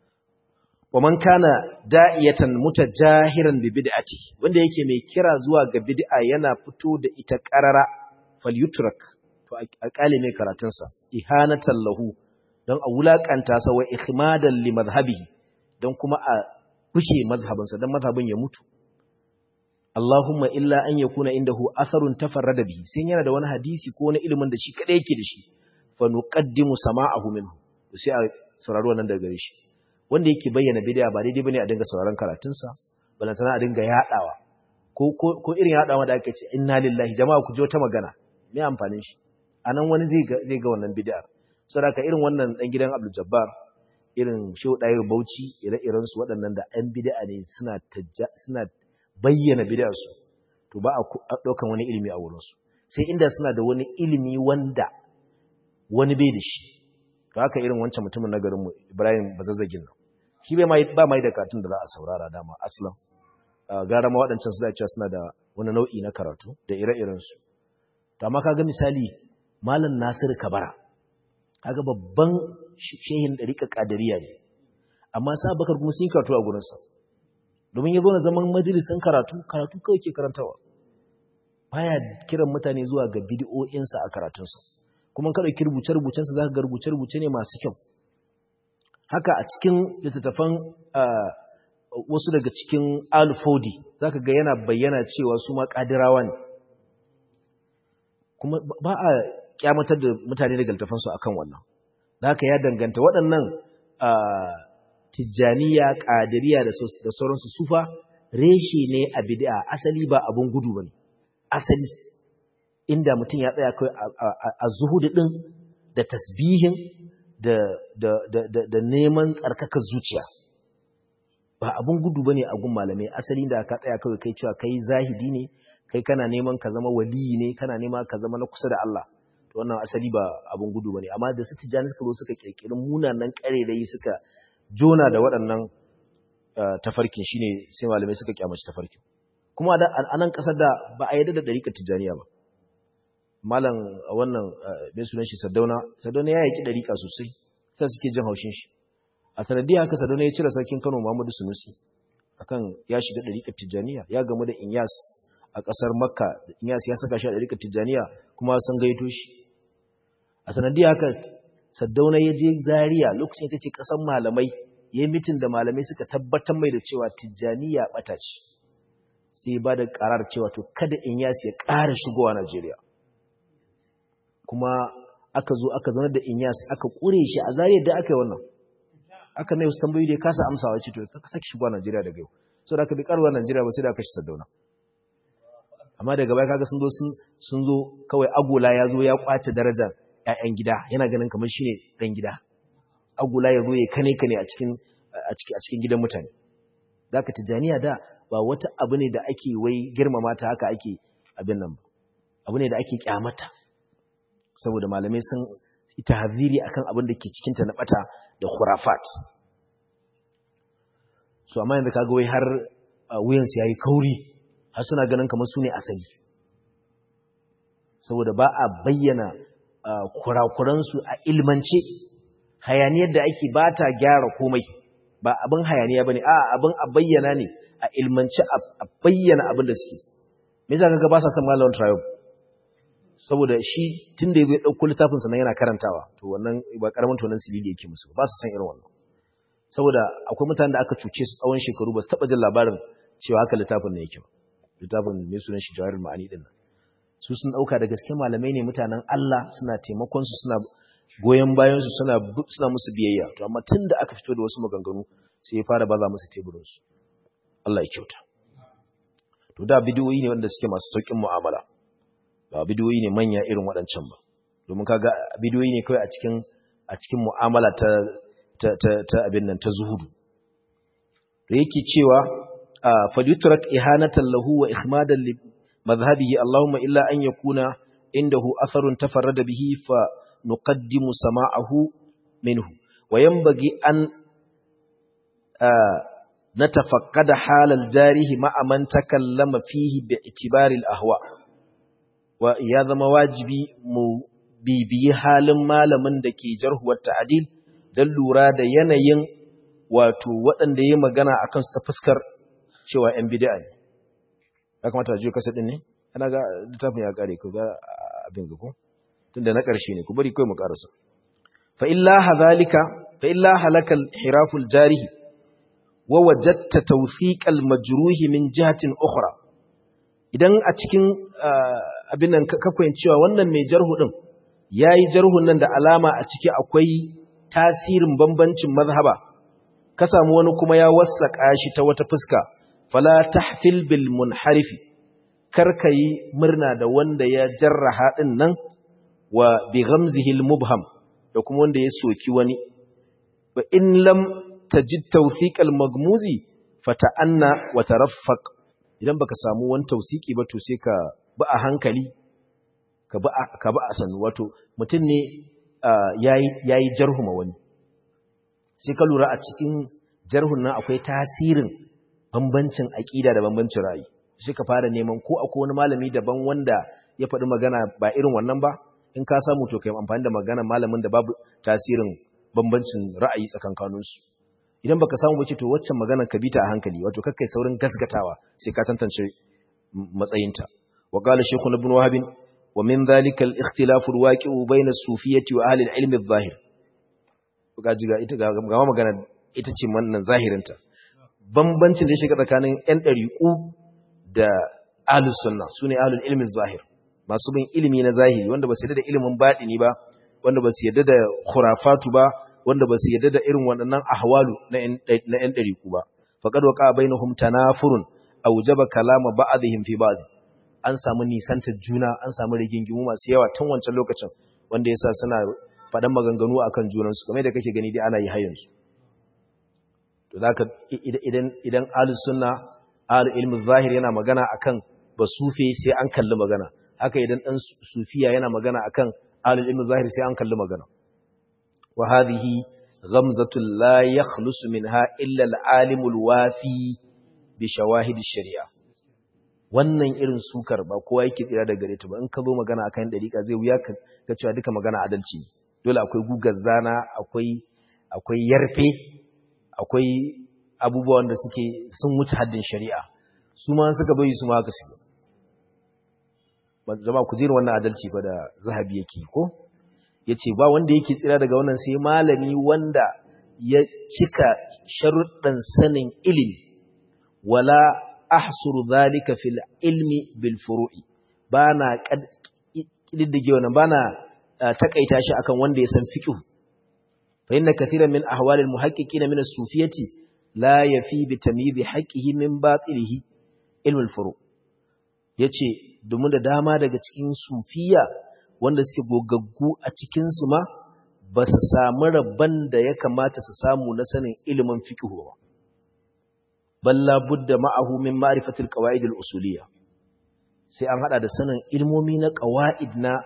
wa man kana da'iyatan mutajahiran bi bid'ati wanda yake mai kira zuwa ga bid'a yana fito da ita qarara falyutrak to a kale mai karatunsa ihanatan lahu don a wulakanta sa wa ihmadan li madhhabihi don kuma a fushe mazhabinsa don mazhabin ya mutu Allahumma illa an yakuna indahu atharun tafarrada bihi sai yana da wani hadisi ko wani ilimin da shi kadai yake da shi fa nuqaddimu sama'ahu minhu sai a saurari wannan daga gare shi wanda yake bayyana bid'a ba daidai bane a dinga sauraron karatunsa balantana a dinga yadawa ko ko irin yadawa da ake ce inna lillahi jama'a ku ji wata magana me amfanin shi anan wani zai ga zai ga wannan bid'a saboda irin wannan dan gidan Abdul Jabbar irin Shehu Dayir Bauchi ire-iren su waɗannan da ɗan bid'a ne suna suna bayyana bid'a su to ba a daukan wani ilimi a wurin su sai inda suna da wani ilimi wanda wani bai da shi to haka irin wancan mutumin na garin mu Ibrahim Bazazzagin nan shi bai mai ba mai da katun da za a saurara dama aslan gara ma waɗancan su da cewa suna da wani nau'i na karatu da ire-iren su to amma kaga misali Malam Nasir Kabara kaga babban shehin dariƙa kadiriya ne amma sa Bakar kuma sun karatu a gurin sa domin yazo na zaman majalisin karatu karatu kawai ke karantawa baya kiran mutane zuwa ga bid'o'in sa a karatun sa kuma kada ki rubuce rubucen sa zaka ga rubuce rubuce ne masu kyau haka a cikin littattafan wasu daga cikin Al-Fodi zaka ga yana bayyana cewa su ma kadirawa ne kuma ba a kyamatar da mutane daga littafansu akan wannan da haka ya danganta waɗannan tijjaniya ƙadiriya da sauransu sufa reshe ne a bid'a asali ba abun gudu bane asali inda mutum ya tsaya kai a zuhudu din da tasbihin da da da da neman tsarkaka zuciya ba abun gudu bane a gun malamai asali da ka tsaya kai kai cewa kai zahidi ne kai kana neman ka zama waliyi ne kana nema ka zama na kusa da Allah to wannan asali ba abun gudu bane amma da su tijani suka zo suka kirkirin munanan karerai suka jona da waɗannan tafarkin shine sai malamai suka kyamaci tafarkin kuma a nan kasar da ba a yadda da dariƙar tijaniya ba malam wannan mai sunan shi Sardauna Sardauna ya yaki dariƙa sosai sai suke jin haushin shi a sanadiyar haka Sardauna ya cire sarkin Kano Muhammadu Sunusi akan ya shiga dariƙar tijaniya ya gamu da Inyas a ƙasar Makka Inyas ya saka shi a dariƙar tijaniya kuma sun gaito shi a sanadiyar haka Saddauna ya je Zaria lokacin ita ce ƙasar malamai ya yi mitin da malamai suka tabbatar mai da cewa tijjaniya ɓata ce sai ba da ƙarar cewa to kada in yasi ya ƙara shigowa Najeriya kuma aka zo aka zanar da in yasi aka ƙure shi a Zaria da aka yi wannan aka mai wasu tambayoyi da ya kasa amsawa ce to ka sake shigowa Najeriya daga yau so da aka bi ƙarwa Najeriya ba sai da aka shi Saddauna amma daga baya kaga sun zo sun zo kawai agola ya zo ya kwace darajar ‘ya'yan gida yana ganin kamar shi ne ɗan gida agula ya zo ya kane kane a cikin gidan mutane da aka tijjaniya da ba wata abu ne da ake wai girmama ta haka ake abin nan ba abu ne da ake kyamata saboda malamai sun ita haziri akan abin da ke cikinta na bata da khurafat so amma yanzu kaga wai har wuyansu yayi kauri har suna ganin kamar su ne asali saboda ba a bayyana kurakuransu a ilmance hayaniyar da ake ba ta gyara komai ba abin hayaniya ba ne a abin a bayyana ne a ilmance a bayyana abin da suke me yasa kaga ba sa son malamin triumph saboda shi tun da ya ɗauko littafin sannan yana karantawa to wannan ba karamin tonan silili yake musu ba su san irin wannan saboda akwai mutanen da aka cuce su tsawon shekaru ba su taɓa jin labarin cewa haka littafin ne yake ba littafin mai sunan shi jawarin ma'ani din nan su sun ɗauka da gaske malamai ne mutanen Allah suna taimakon su suna goyon bayan su suna suna musu biyayya to amma tun da aka fito da wasu maganganu sai ya fara baza musu teburin su Allah ya kyauta to da bidiyoyi ne wanda suke masu saukin mu'amala ba bidiyoyi ne manya irin waɗancan ba domin kaga bidiyoyi ne kawai a cikin a cikin mu'amala ta ta ta, ta abin nan ta zuhudu da yake cewa falyutrak ihanatan lahu wa ikhmadan li madhhabihi allahumma illa an yakuna indahu atharun tafarrada bihi fa nuqaddimu sama'ahu minhu wa yanbaghi an نتفقد حال الجارح مع من تكلم فيه باعتبار الأهواء ويا ذما واجبي mu bibiyi halin malamin da ke jarhuwar ta'adil don lura da yanayin wato waɗanda ya magana a kansu ta fuskar cewa ‘yan bida ne. Ya kamata a jiyo kasa ɗin ne? Ana ga littafin ya ƙare ku ga abin ga ku? Tunda na ƙarshe ne, ku bari kawai mu ƙarasa. Fa'illa hazalika, fa'illa halakal hiraful jarihi, wa wajatta tawfiqal majruhi min jihatin ukhra idan a cikin abin nan ka cewa wannan mai jarhu din yayi jarhun nan da alama a ciki akwai tasirin bambancin mazhaba ka samu wani kuma ya wassaka shi ta wata fuska fala tahfil bil munharifi karkayi murna da wanda ya jarraha din nan wa bi ghamzihi al mubham da kuma wanda ya soki wani wa in lam tajid tawthiq al-maghmuzi fata'anna wa taraffaq idan baka samu wani tawsiki ba to sai ka ba a hankali ka ba ka ba a sanu wato mutum ne yayi yayi jarhuma wani sai ka lura a cikin jarhun nan akwai tasirin bambancin aqida da bambancin ra'ayi sai ka fara neman ko akwai wani malami daban wanda ya faɗi magana ba irin wannan ba in ka samu to kai amfani da magana malamin da babu tasirin bambancin ra'ayi tsakankaninsu idan baka samu bace to waccan maganar ka bita a hankali wato kakkai saurin gasgatawa sai ka tantance matsayinta wa qala shaykh ibn wahab wa min dhalika al-ikhtilaf al-waqi'u bayna as-sufiyyati wa ahli al-ilm adh-dhahir ga jiga ita ga ga magana ita ce wannan zahirinta bambancin da ya shiga tsakanin yan dariqu da ahlus sunna sune ahlul ilm adh-dhahir masu bin ilimi na zahiri wanda ba su yarda da ilimin batini ba wanda ba su yarda da khurafatu ba wanda ba su yarda da irin waɗannan ahwalu na ‘yan ɗariku ba, faƙad waƙa bai na humta na furun a wujaba kalama ba'adihim fi ba'adi, an samu nisantar juna, an samu rigingimu masu yawa tun wancan lokacin wanda ya sa suna faɗan maganganu a kan junansu, kamar da kake gani dai ana yi hayansu. To za ka idan alus suna, alu ilmin zahir yana magana a kan ba sufe sai an kalli magana, haka idan ɗan sufiya yana magana a kan alu ilmin zahir sai an kalli magana. وهذه غمزة لا يخلص منها إلا العالم الوافي بشواهد الشريعة wannan irin sukar ba kowa yake tsira da gare ta ba in ka zo magana akan dariƙa zai wuya ka cewa duka magana adalci ne dole akwai gugar zana akwai akwai yarfe akwai abubuwan da suke sun wuce haddin shari'a su ma suka bai su ma haka su ba zama ku jira wannan adalci fa da zahabi yake ko ya ce ba wanda yake tsira daga wannan sai malami wanda ya cika sharuɗan sanin ilimi wala ahsuru zalika fil ilmi bil furu'i bana kididdige wannan bana takaita shi akan wanda ya san fiqh fa inna kathiran min ahwal al muhaqqiqin min as-sufiyati la yafi bi tamyiz haqqihi min batilihi ilm al furu' yace domin da dama daga cikin sufiya wanda suke gogaggu a cikinsu ma ba su samu rabban da ya kamata su samu na sanin ilimin fiqh ba balla budda ma'ahu min ma'rifatil qawaid al-usuliyya sai an hada da sanin ilmomi na qawaid na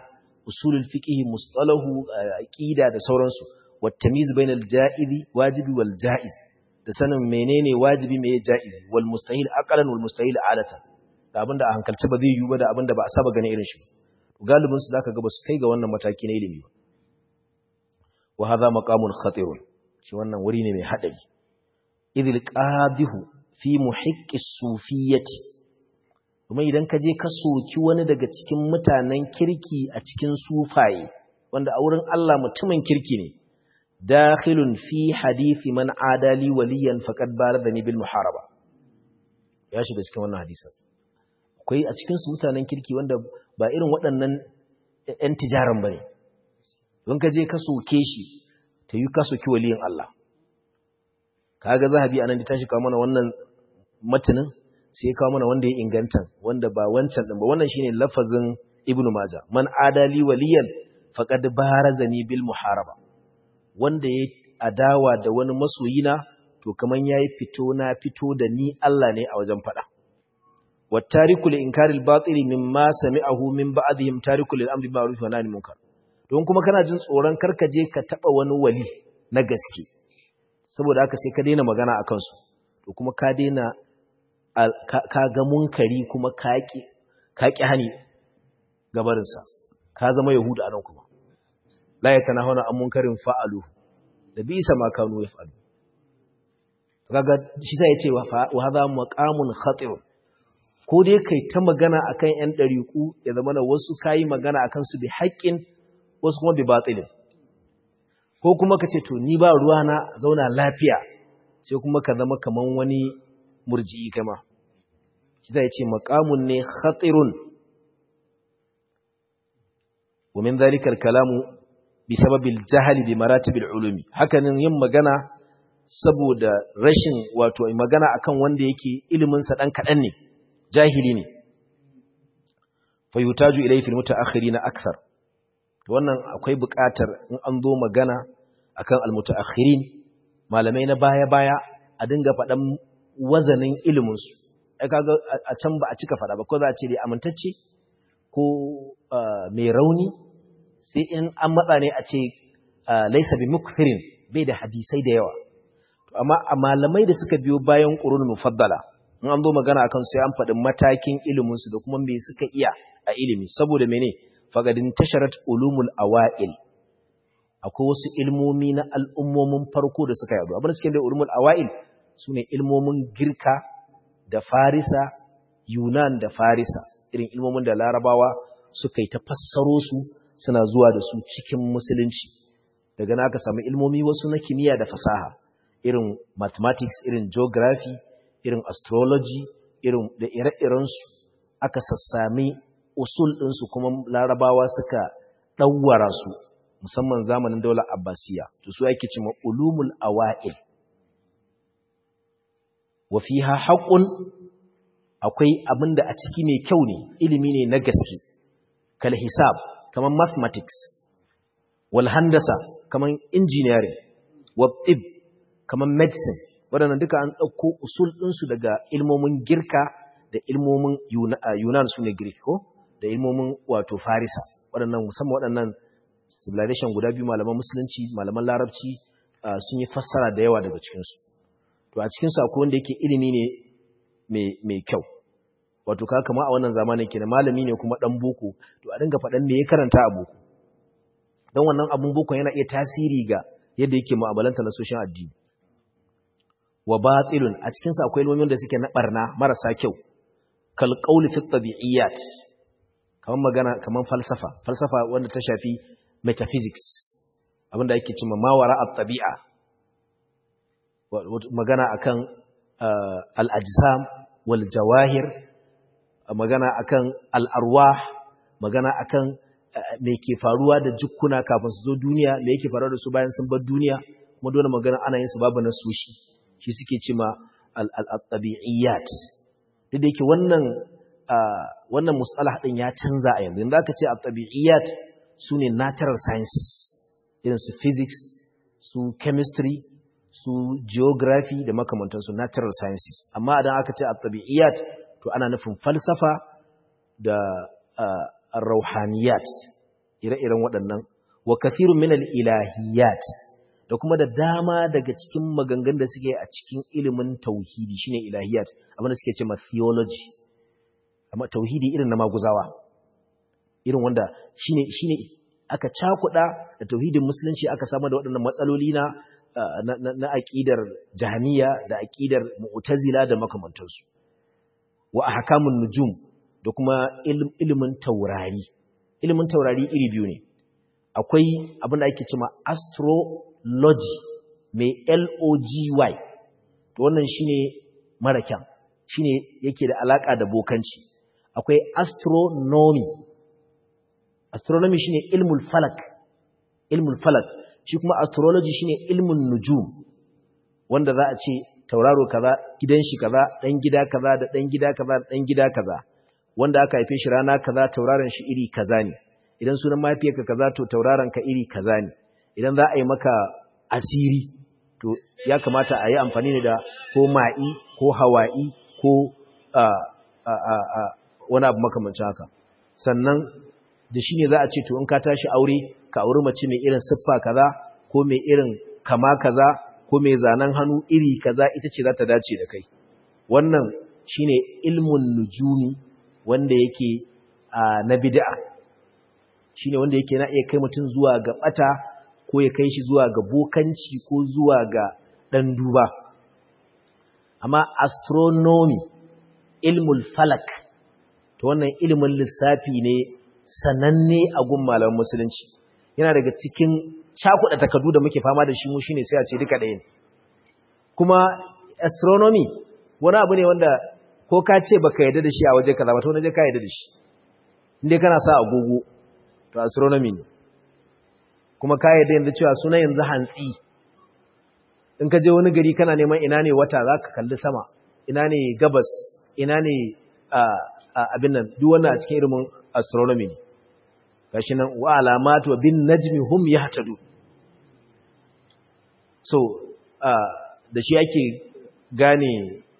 usulul fiqh mustalahu aqida da sauransu wat tamyiz bainal ja'izi wajibi wal ja'iz da sanin menene wajibi meye ja'izi wal mustahil aqlan wal mustahil adatan da abinda a hankalce ba zai yi ba da abinda ba a saba gane irin shi galibin su zaka ga ba su kai ga wannan mataki na ilimi ba wa hadha maqamun khatirun shi wannan wuri ne mai hadari idil qadihu fi muhiqqis sufiyyati kuma idan ka je ka soki wani daga cikin mutanen kirki a cikin sufaye wanda a wurin Allah mutumin kirki ne dakhilun fi hadisi man adali waliyan faqad baradani bil muharaba ya shiga cikin wannan hadisin akwai a cikin su mutanen kirki wanda ba irin waɗannan ƴan tijaran bane don ka je ka soke shi ta yi ka soki waliyin Allah kaga zahabi anan da tashi kawo mana wannan matanin sai kawo mana wanda ya inganta wanda ba wancan din ba wannan shine lafazin ibnu majah man adali waliyan faqad barazani bil muharaba wanda ya adawa da wani masoyina to kaman yayi fito na fito da ni Allah ne a wajen fada wattariku li inkaril batili mimma sami'ahu min ba'dihim tariku lil amri ma'ruf wa nahyi munkar don kuma kana jin tsoron karkaje ka taba wani wali na gaske saboda haka sai ka daina magana akan su to kuma ka daina ka ga munkari kuma ka ƙi hani gabarinsa ka zama yahuda a nan kuma la ya tana hana an munkarin fa'alu da bi isa ma kanu ya fa'alu kaga shi sai ya ce wa haza maqamun khatir ko dai kai ta magana akan yan dariku ya zama na wasu kayi magana akan su bi haƙƙin wasu kuma bi batilin ko kuma ka ce to ni ba ruwa na zauna lafiya sai kuma ka zama kaman wani murji'i kama shi zai ce maqamun ne khatirun wa min dhalika al-kalamu bi sababil jahli bi maratibil ulumi hakanin yin magana saboda rashin wato magana akan wanda yake ilimin sa dan kadan ne jahili ne fa yutaju ilayhi fil mutaakhirin akthar to wannan akwai buƙatar in an zo magana akan al-mutaakhirin malamai na baya-baya a dinga faɗan wazanin iliminsu ai kaga a can ba a cika faɗa ba ko za a ce dai amintacce ko mai rauni sai in an matsa ne a ce laisa bi mukthirin bai da hadisai da yawa amma a malamai da suka biyo bayan qurun mufaddala in an zo magana akan sai an faɗi matakin iliminsu da kuma me suka iya a ilimi saboda mene fagadin tasharat ulumul awail akwai wasu ilmomi na al'ummomin farko da suka yadu abin da suke da ulumul awail su ne ilmomin girka da farisa yunan da farisa irin ilmomin da larabawa suka yi ta fassaro su suna zuwa da su cikin musulunci daga na aka samu ilmomi wasu na kimiyya da fasaha irin mathematics irin geography irin astrology irin da ire-irensu aka sassami usul ɗinsu kuma larabawa suka ɗauwara su musamman zamanin daular abbasiya to su ake cima ulumul awa'il wa fiha haqqun akwai abinda a ciki mai kyau ne ilimi ne na gaske kal hisab kaman mathematics wal handasa kaman engineering wa tib kaman medicine wadannan duka an dauko usul ɗinsu daga ilmomin girka da ilmomin yunan su ne greek ko da ilmomin wato farisa waɗannan musamman waɗannan civilization guda biyu malaman musulunci malaman larabci sun yi fassara da yawa daga cikinsu to a cikinsu akwai wanda yake ilimi ne mai kyau wato ka kama a wannan zamanin ke malami ne kuma ɗan boko to a dinga faɗan me ya karanta a boko don wannan abun boko yana iya tasiri ga yadda yake mu'amalanta na soshin addini wa batilun a cikinsu akwai ilmomin da suke na barna marasa kyau kal qawli fi tabi'iyat kaman magana kaman falsafa falsafa wanda ta shafi metaphysics abinda ake cewa mawara at-tabi'a magana akan al-ajsam wal jawahir magana akan al-arwah magana akan me ke faruwa da jukkuna kafin su zo duniya me yake faruwa da su bayan sun bar duniya kuma dole magana ana yin su babu na sushi shi suke cewa al-tabi'iyat duk da yake wannan wannan mustalah din ya canza a yanzu inda aka ce at-tabi'iyat sune natural sciences irin su physics su chemistry su geography da makamantansu natural sciences amma idan aka ce at-tabi'iyat to ana nufin falsafa da ar-rauhaniyat ire-iren waɗannan wa kathirun min al-ilahiyat da kuma da dama daga cikin maganganun da suke a cikin ilimin tauhidi shine ilahiyat abinda suke cewa theology amma tauhidi irin na maguzawa irin wanda shine shine aka cakuda da tauhidin musulunci aka samu da waɗannan matsaloli na na aqidar jahmiya da aqidar mu'tazila da makamantansu wa ahkamun nujum da kuma ilimin taurari ilimin taurari iri biyu ne akwai abin da ake cewa astrology mai L-O-G-Y to wannan shine mara kyan shine yake da alaka da bokanci akwai astronomy astronomy shine ilmul falak ilmul falak shi kuma astrology shine ilmun nujum wanda za a ce tauraro kaza gidan shi kaza dan gida kaza da dan gida kaza da dan gida kaza wanda aka haife shi rana kaza tauraron shi iri kaza ne idan sunan mahaifiyarka kaza to tauraron ka iri kaza ne idan za a yi maka asiri to ya kamata a yi amfani ne da ko ma'i ko hawa'i ko wani abu makamancin haka sannan da shi ne za a ce to in ka tashi aure ka auri mace mai irin siffa kaza ko mai irin kama kaza ko mai zanen hannu iri kaza ita ce za ta dace da kai wannan shine ilmun nujumi wanda yake na bid'a shine wanda yake na iya kai mutum zuwa ga bata ko ya kai shi zuwa ga bokanci ko zuwa ga dan duba amma astronomy ilmul falak to wannan ilmin lissafi ne sananne a gun malaman musulunci yana daga cikin cakuɗa takardu da muke fama da shi mu shine sai a ce duka ɗaya ne kuma astronomy wani abu ne wanda ko ka ce baka yarda da shi a waje kaza ba to je ka yarda da shi inda kana sa agogo to astronomy ne kuma ka yarda yanzu cewa sunan yanzu hantsi in ka je wani gari kana neman ina ne wata zaka kalli sama ina ne gabas ina ne abin nan duk wannan a cikin ilimin astronomy ne gashi nan wa alamatu bin najmi hum yahtadu so da shi ake gane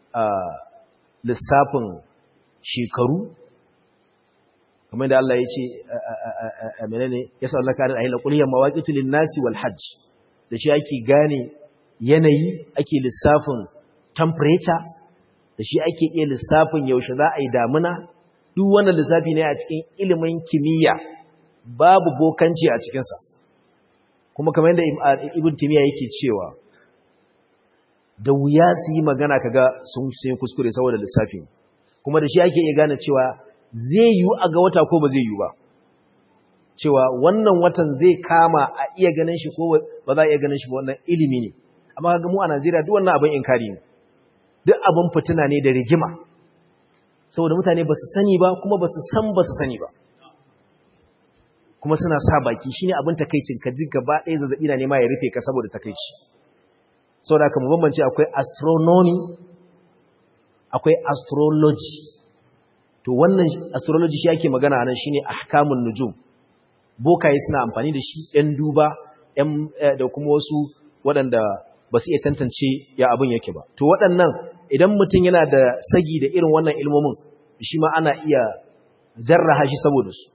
lissafin shekaru kamar da Allah ya ce menene ya sa Allah kare ayyana qul ya mawaqitu lin-nasi wal hajj da shi ake gane yanayi ake lissafin temperature da shi ake iya lissafin yaushe za a yi damuna duk wannan lissafi ne a cikin ilimin kimiyya babu bokanci a cikinsa kuma kamar yadda ibn timiya yake cewa da wuya su yi magana kaga sun sai kuskure saboda lissafi kuma da shi ake iya gane cewa zai yiwu a ga wata ko ba zai yiwu ba cewa wannan watan zai kama a iya ganin shi ko ba za a iya ganin shi ba wannan ilimi ne amma kaga mu a Najeriya duk wannan abin inkari ne duk abin fitina ne da rigima saboda mutane ba su sani ba kuma ba su san ba su sani ba kuma suna sa baki shine abin takeicin ka ji gaba ɗaya zazzabi na nema ya rufe ka saboda takeici saboda haka mu bambance akwai astronomy akwai astrology to wannan astrology shi ake magana anan shine ahkamun nujum bokaye suna amfani da shi ɗan duba ɗan da kuma wasu waɗanda ba su iya tantance ya abin yake ba to waɗannan idan mutum yana da sagi da irin wannan ilmomin shi ma ana iya zarraha shi saboda su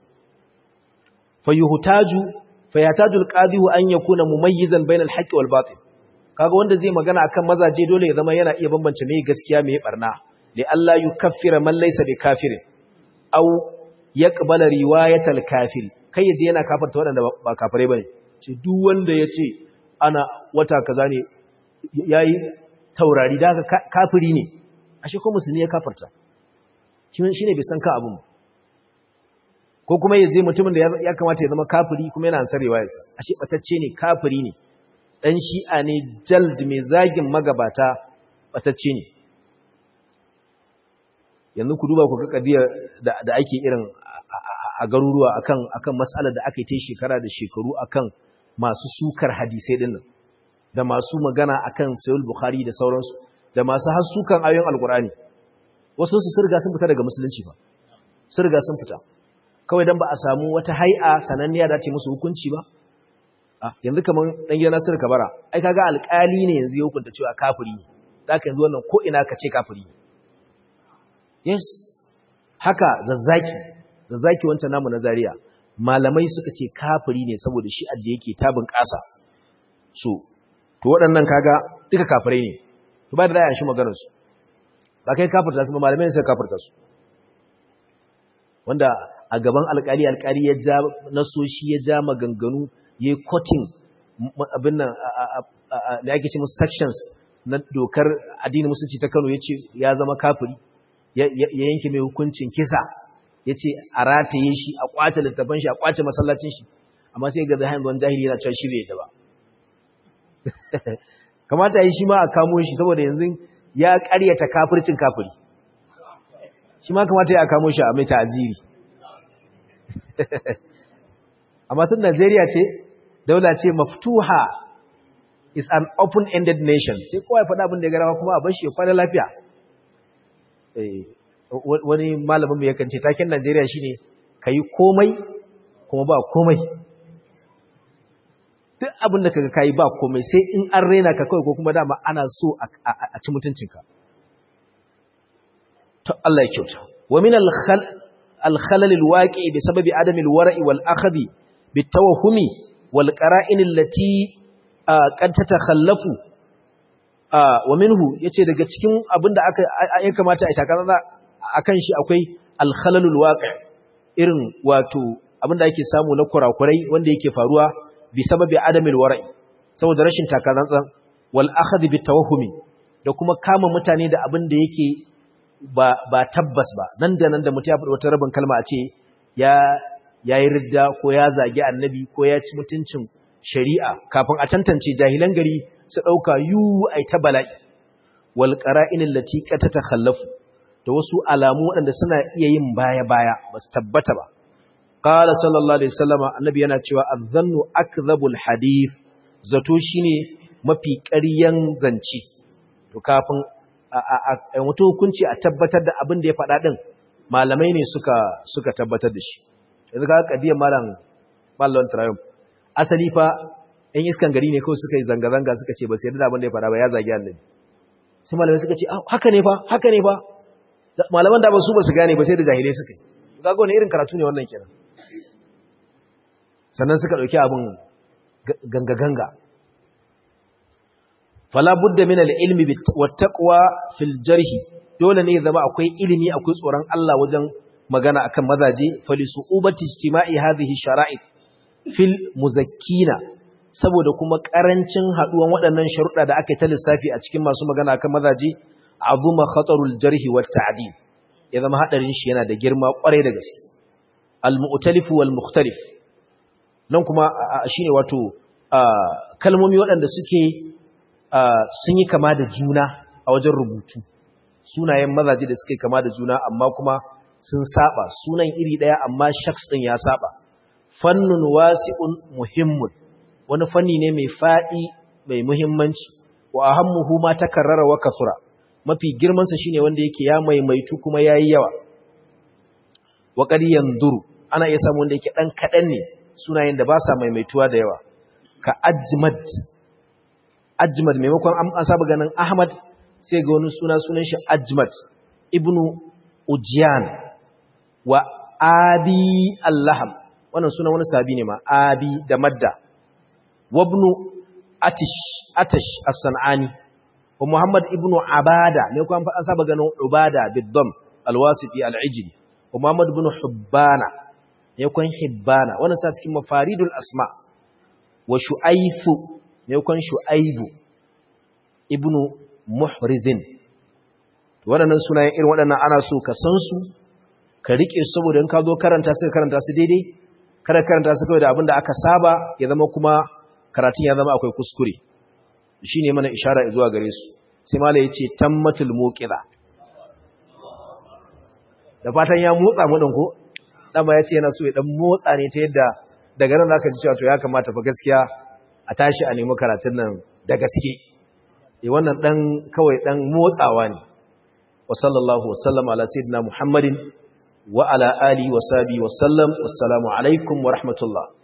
fayuhtaju fayataju alqadihu an yakuna mumayyizan bainal haqqi wal batil kaga wanda zai magana akan mazaje dole ya zama yana iya bambance me gaskiya me barna li Allah yukaffira man laysa bi kafirin aw yaqbala riwayatal kafiri kai yaje yana kafarta wadanda ba kafirai bane ce duk wanda yace ana wata kaza ne yayi taurari da kafiri ne ashe ko musulmi ya kafarta shine bai san ka abun ko kuma yaje mutumin da ya kamata ya zama kafiri kuma yana ansar riwayarsa ashe batacce ne kafiri ne dan shi'a ne jald mai zagin magabata batacce ne yanzu ku duba ku ga kadiya da ake irin a garuruwa akan akan mas'alar da aka yi ta shekara da shekaru akan masu sukar hadisai dinnan da masu magana akan sahih bukhari da sauransu da masu hasukan ayoyin alqur'ani wasu su sirga sun fita daga musulunci ba sirga sun fita kawai dan ba a samu wata hay'a sananniya da ce musu hukunci ba a yanzu kaman dan gidan Nasir Kabara ai kaga alƙali ne yanzu ya hukunta cewa kafiri ne zaka yanzu wannan ko ina ka ce kafiri ne yes haka zazzaki zazzaki wancan namu na Zaria malamai suka ce kafiri ne saboda shi adda yake tabin ƙasa so to waɗannan kaga duka kafirai ne to ba da ra'ayin shi maganar su ba kai kafirta su ba malamai sai kafirta su wanda a gaban alƙali alƙali ya ja nasoshi ya ja maganganu yayi cutting abin nan da ake ce musu sections na dokar addinin musulunci ta Kano yace ya zama kafiri ya yanke mai hukuncin kisa yace a rataye shi a kwace littafin shi a kwace masallacin shi amma sai ga zahin wani jahili yana cewa shi bai yadda ba kamata yi shi ma a kamo shi saboda yanzu ya ƙaryata kafircin kafiri shi ma kamata ya kamo shi a mai ta'aziri amma tun Najeriya ce daula ce maftuha is an open-ended nation sai kowa ya faɗa abin da ya garawa kuma a bar shi ya kwana lafiya wani malamin mai yakan ce taken Najeriya shine kayi komai kuma ba komai duk abin da kaga kayi ba komai sai in an rena ka kawai ko kuma dama ana so a ci mutuncinka to Allah ya kyauta wa min al-khalal al-waqi bi sababi adam al-wara'i wal akhdi bit tawahhumi wal qara'in allati qad tatakhallafu wa minhu yace daga cikin abinda aka ya kamata a takara akan shi akwai al-khalalul waqi' irin wato abinda ake samu na kurakurai wanda yake faruwa bi sababi adamil wara'i saboda rashin takarantsan wal akhd bit tawahhumi da kuma kama mutane da abinda yake ba ba tabbas ba nan da nan da mutum ya faɗi wata rabin kalma a ce ya yayi ridda ko ya zagi annabi ko ya ci mutuncin shari'a kafin a tantance jahilan gari su dauka yu ai ta bala'i wal qara'in allati qad tatakhallafu da wasu alamu waɗanda suna iya yin baya-baya ba su tabbata ba. Ƙala sallallahu Alaihi wasallama annabi yana cewa azannu akzabul hadith zato shine mafi ƙaryan zance. To kafin a mutu hukunci a tabbatar da abin da ya faɗa ɗin malamai ne suka suka tabbatar da shi. Yanzu ga kadiyar malam Ballon Triumph. Asali fa ‘yan iskan gari ne kawai suka yi zanga-zanga suka ce ba su yarda da abin da ya faɗa ba ya zagi annabi. Sai malamai suka ce haka ne fa haka ne fa malaman da ba su ba su gane ba sai da jahilai suka yi gaga wani irin karatu ne wannan kenan sannan suka ɗauki abin ganga-ganga fala budda min al-ilmi wattaqwa fil jarhi dole ne zama akwai ilimi akwai tsoron Allah wajen magana akan mazaje fali su'ubati ijtima'i hadhihi shara'it fil muzakkina saboda kuma karancin haduwan waɗannan sharuɗa da aka yi ta lissafi a cikin masu magana akan mazaje azuma khatarul jarhi wat ta'dil ya zama hadarin shi yana da girma kwarai da gaske al mu'talif wal mukhtalif nan kuma shine wato kalmomi waɗanda suke sun yi kama da juna a wajen rubutu sunayen mazaje da suke kama da juna amma kuma sun saba sunan iri daya amma shaks din ya saba fannun wasi'un muhimmun wani fanni ne mai fadi mai muhimmanci wa ahammuhu ma takarrara wa kasura mafi girmansa shine wanda yake ya maimaitu kuma yayi yawa wa qad yanzuru ana iya samu wanda yake dan kadan ne sunayen da ba sa maimaituwa da yawa ka ajmad ajmad maimakon an saba ganin ahmad sai ga wani suna sunan shi ajmad ibnu ujyan wa abi allaham wannan sunan wani sabi ne ma abi da madda wabnu atish atash as-sanani wa Muhammad ibn Abada ne kuma an saba ganin Ubada biddam alwasiti al'ijli wa Muhammad ibn Hubbana ne kuma Hibbana wannan sa cikin mafaridul asma wa Shu'aifu ne kuma Shu'aibu ibn Muhrizin waɗannan sunayen irin waɗannan ana so ka san su ka rike saboda in ka zo karanta su karanta su daidai kada karanta su kawai da abin da aka saba ya zama kuma karatun ya zama akwai kuskure shi ne mana ishara zuwa gare su sai mala ya ce tammatul muƙira da fatan ya motsa mu ko dama ya ce yana so ya dan motsa ne ta yadda daga nan zaka ji cewa to ya kamata fa gaskiya a tashi a nemi karatun nan da gaske eh wannan dan kawai dan motsawa ne wa sallallahu wa sallama ala sayyidina muhammadin wa ala alihi wa sahbihi wa sallam wassalamu alaikum wa rahmatullah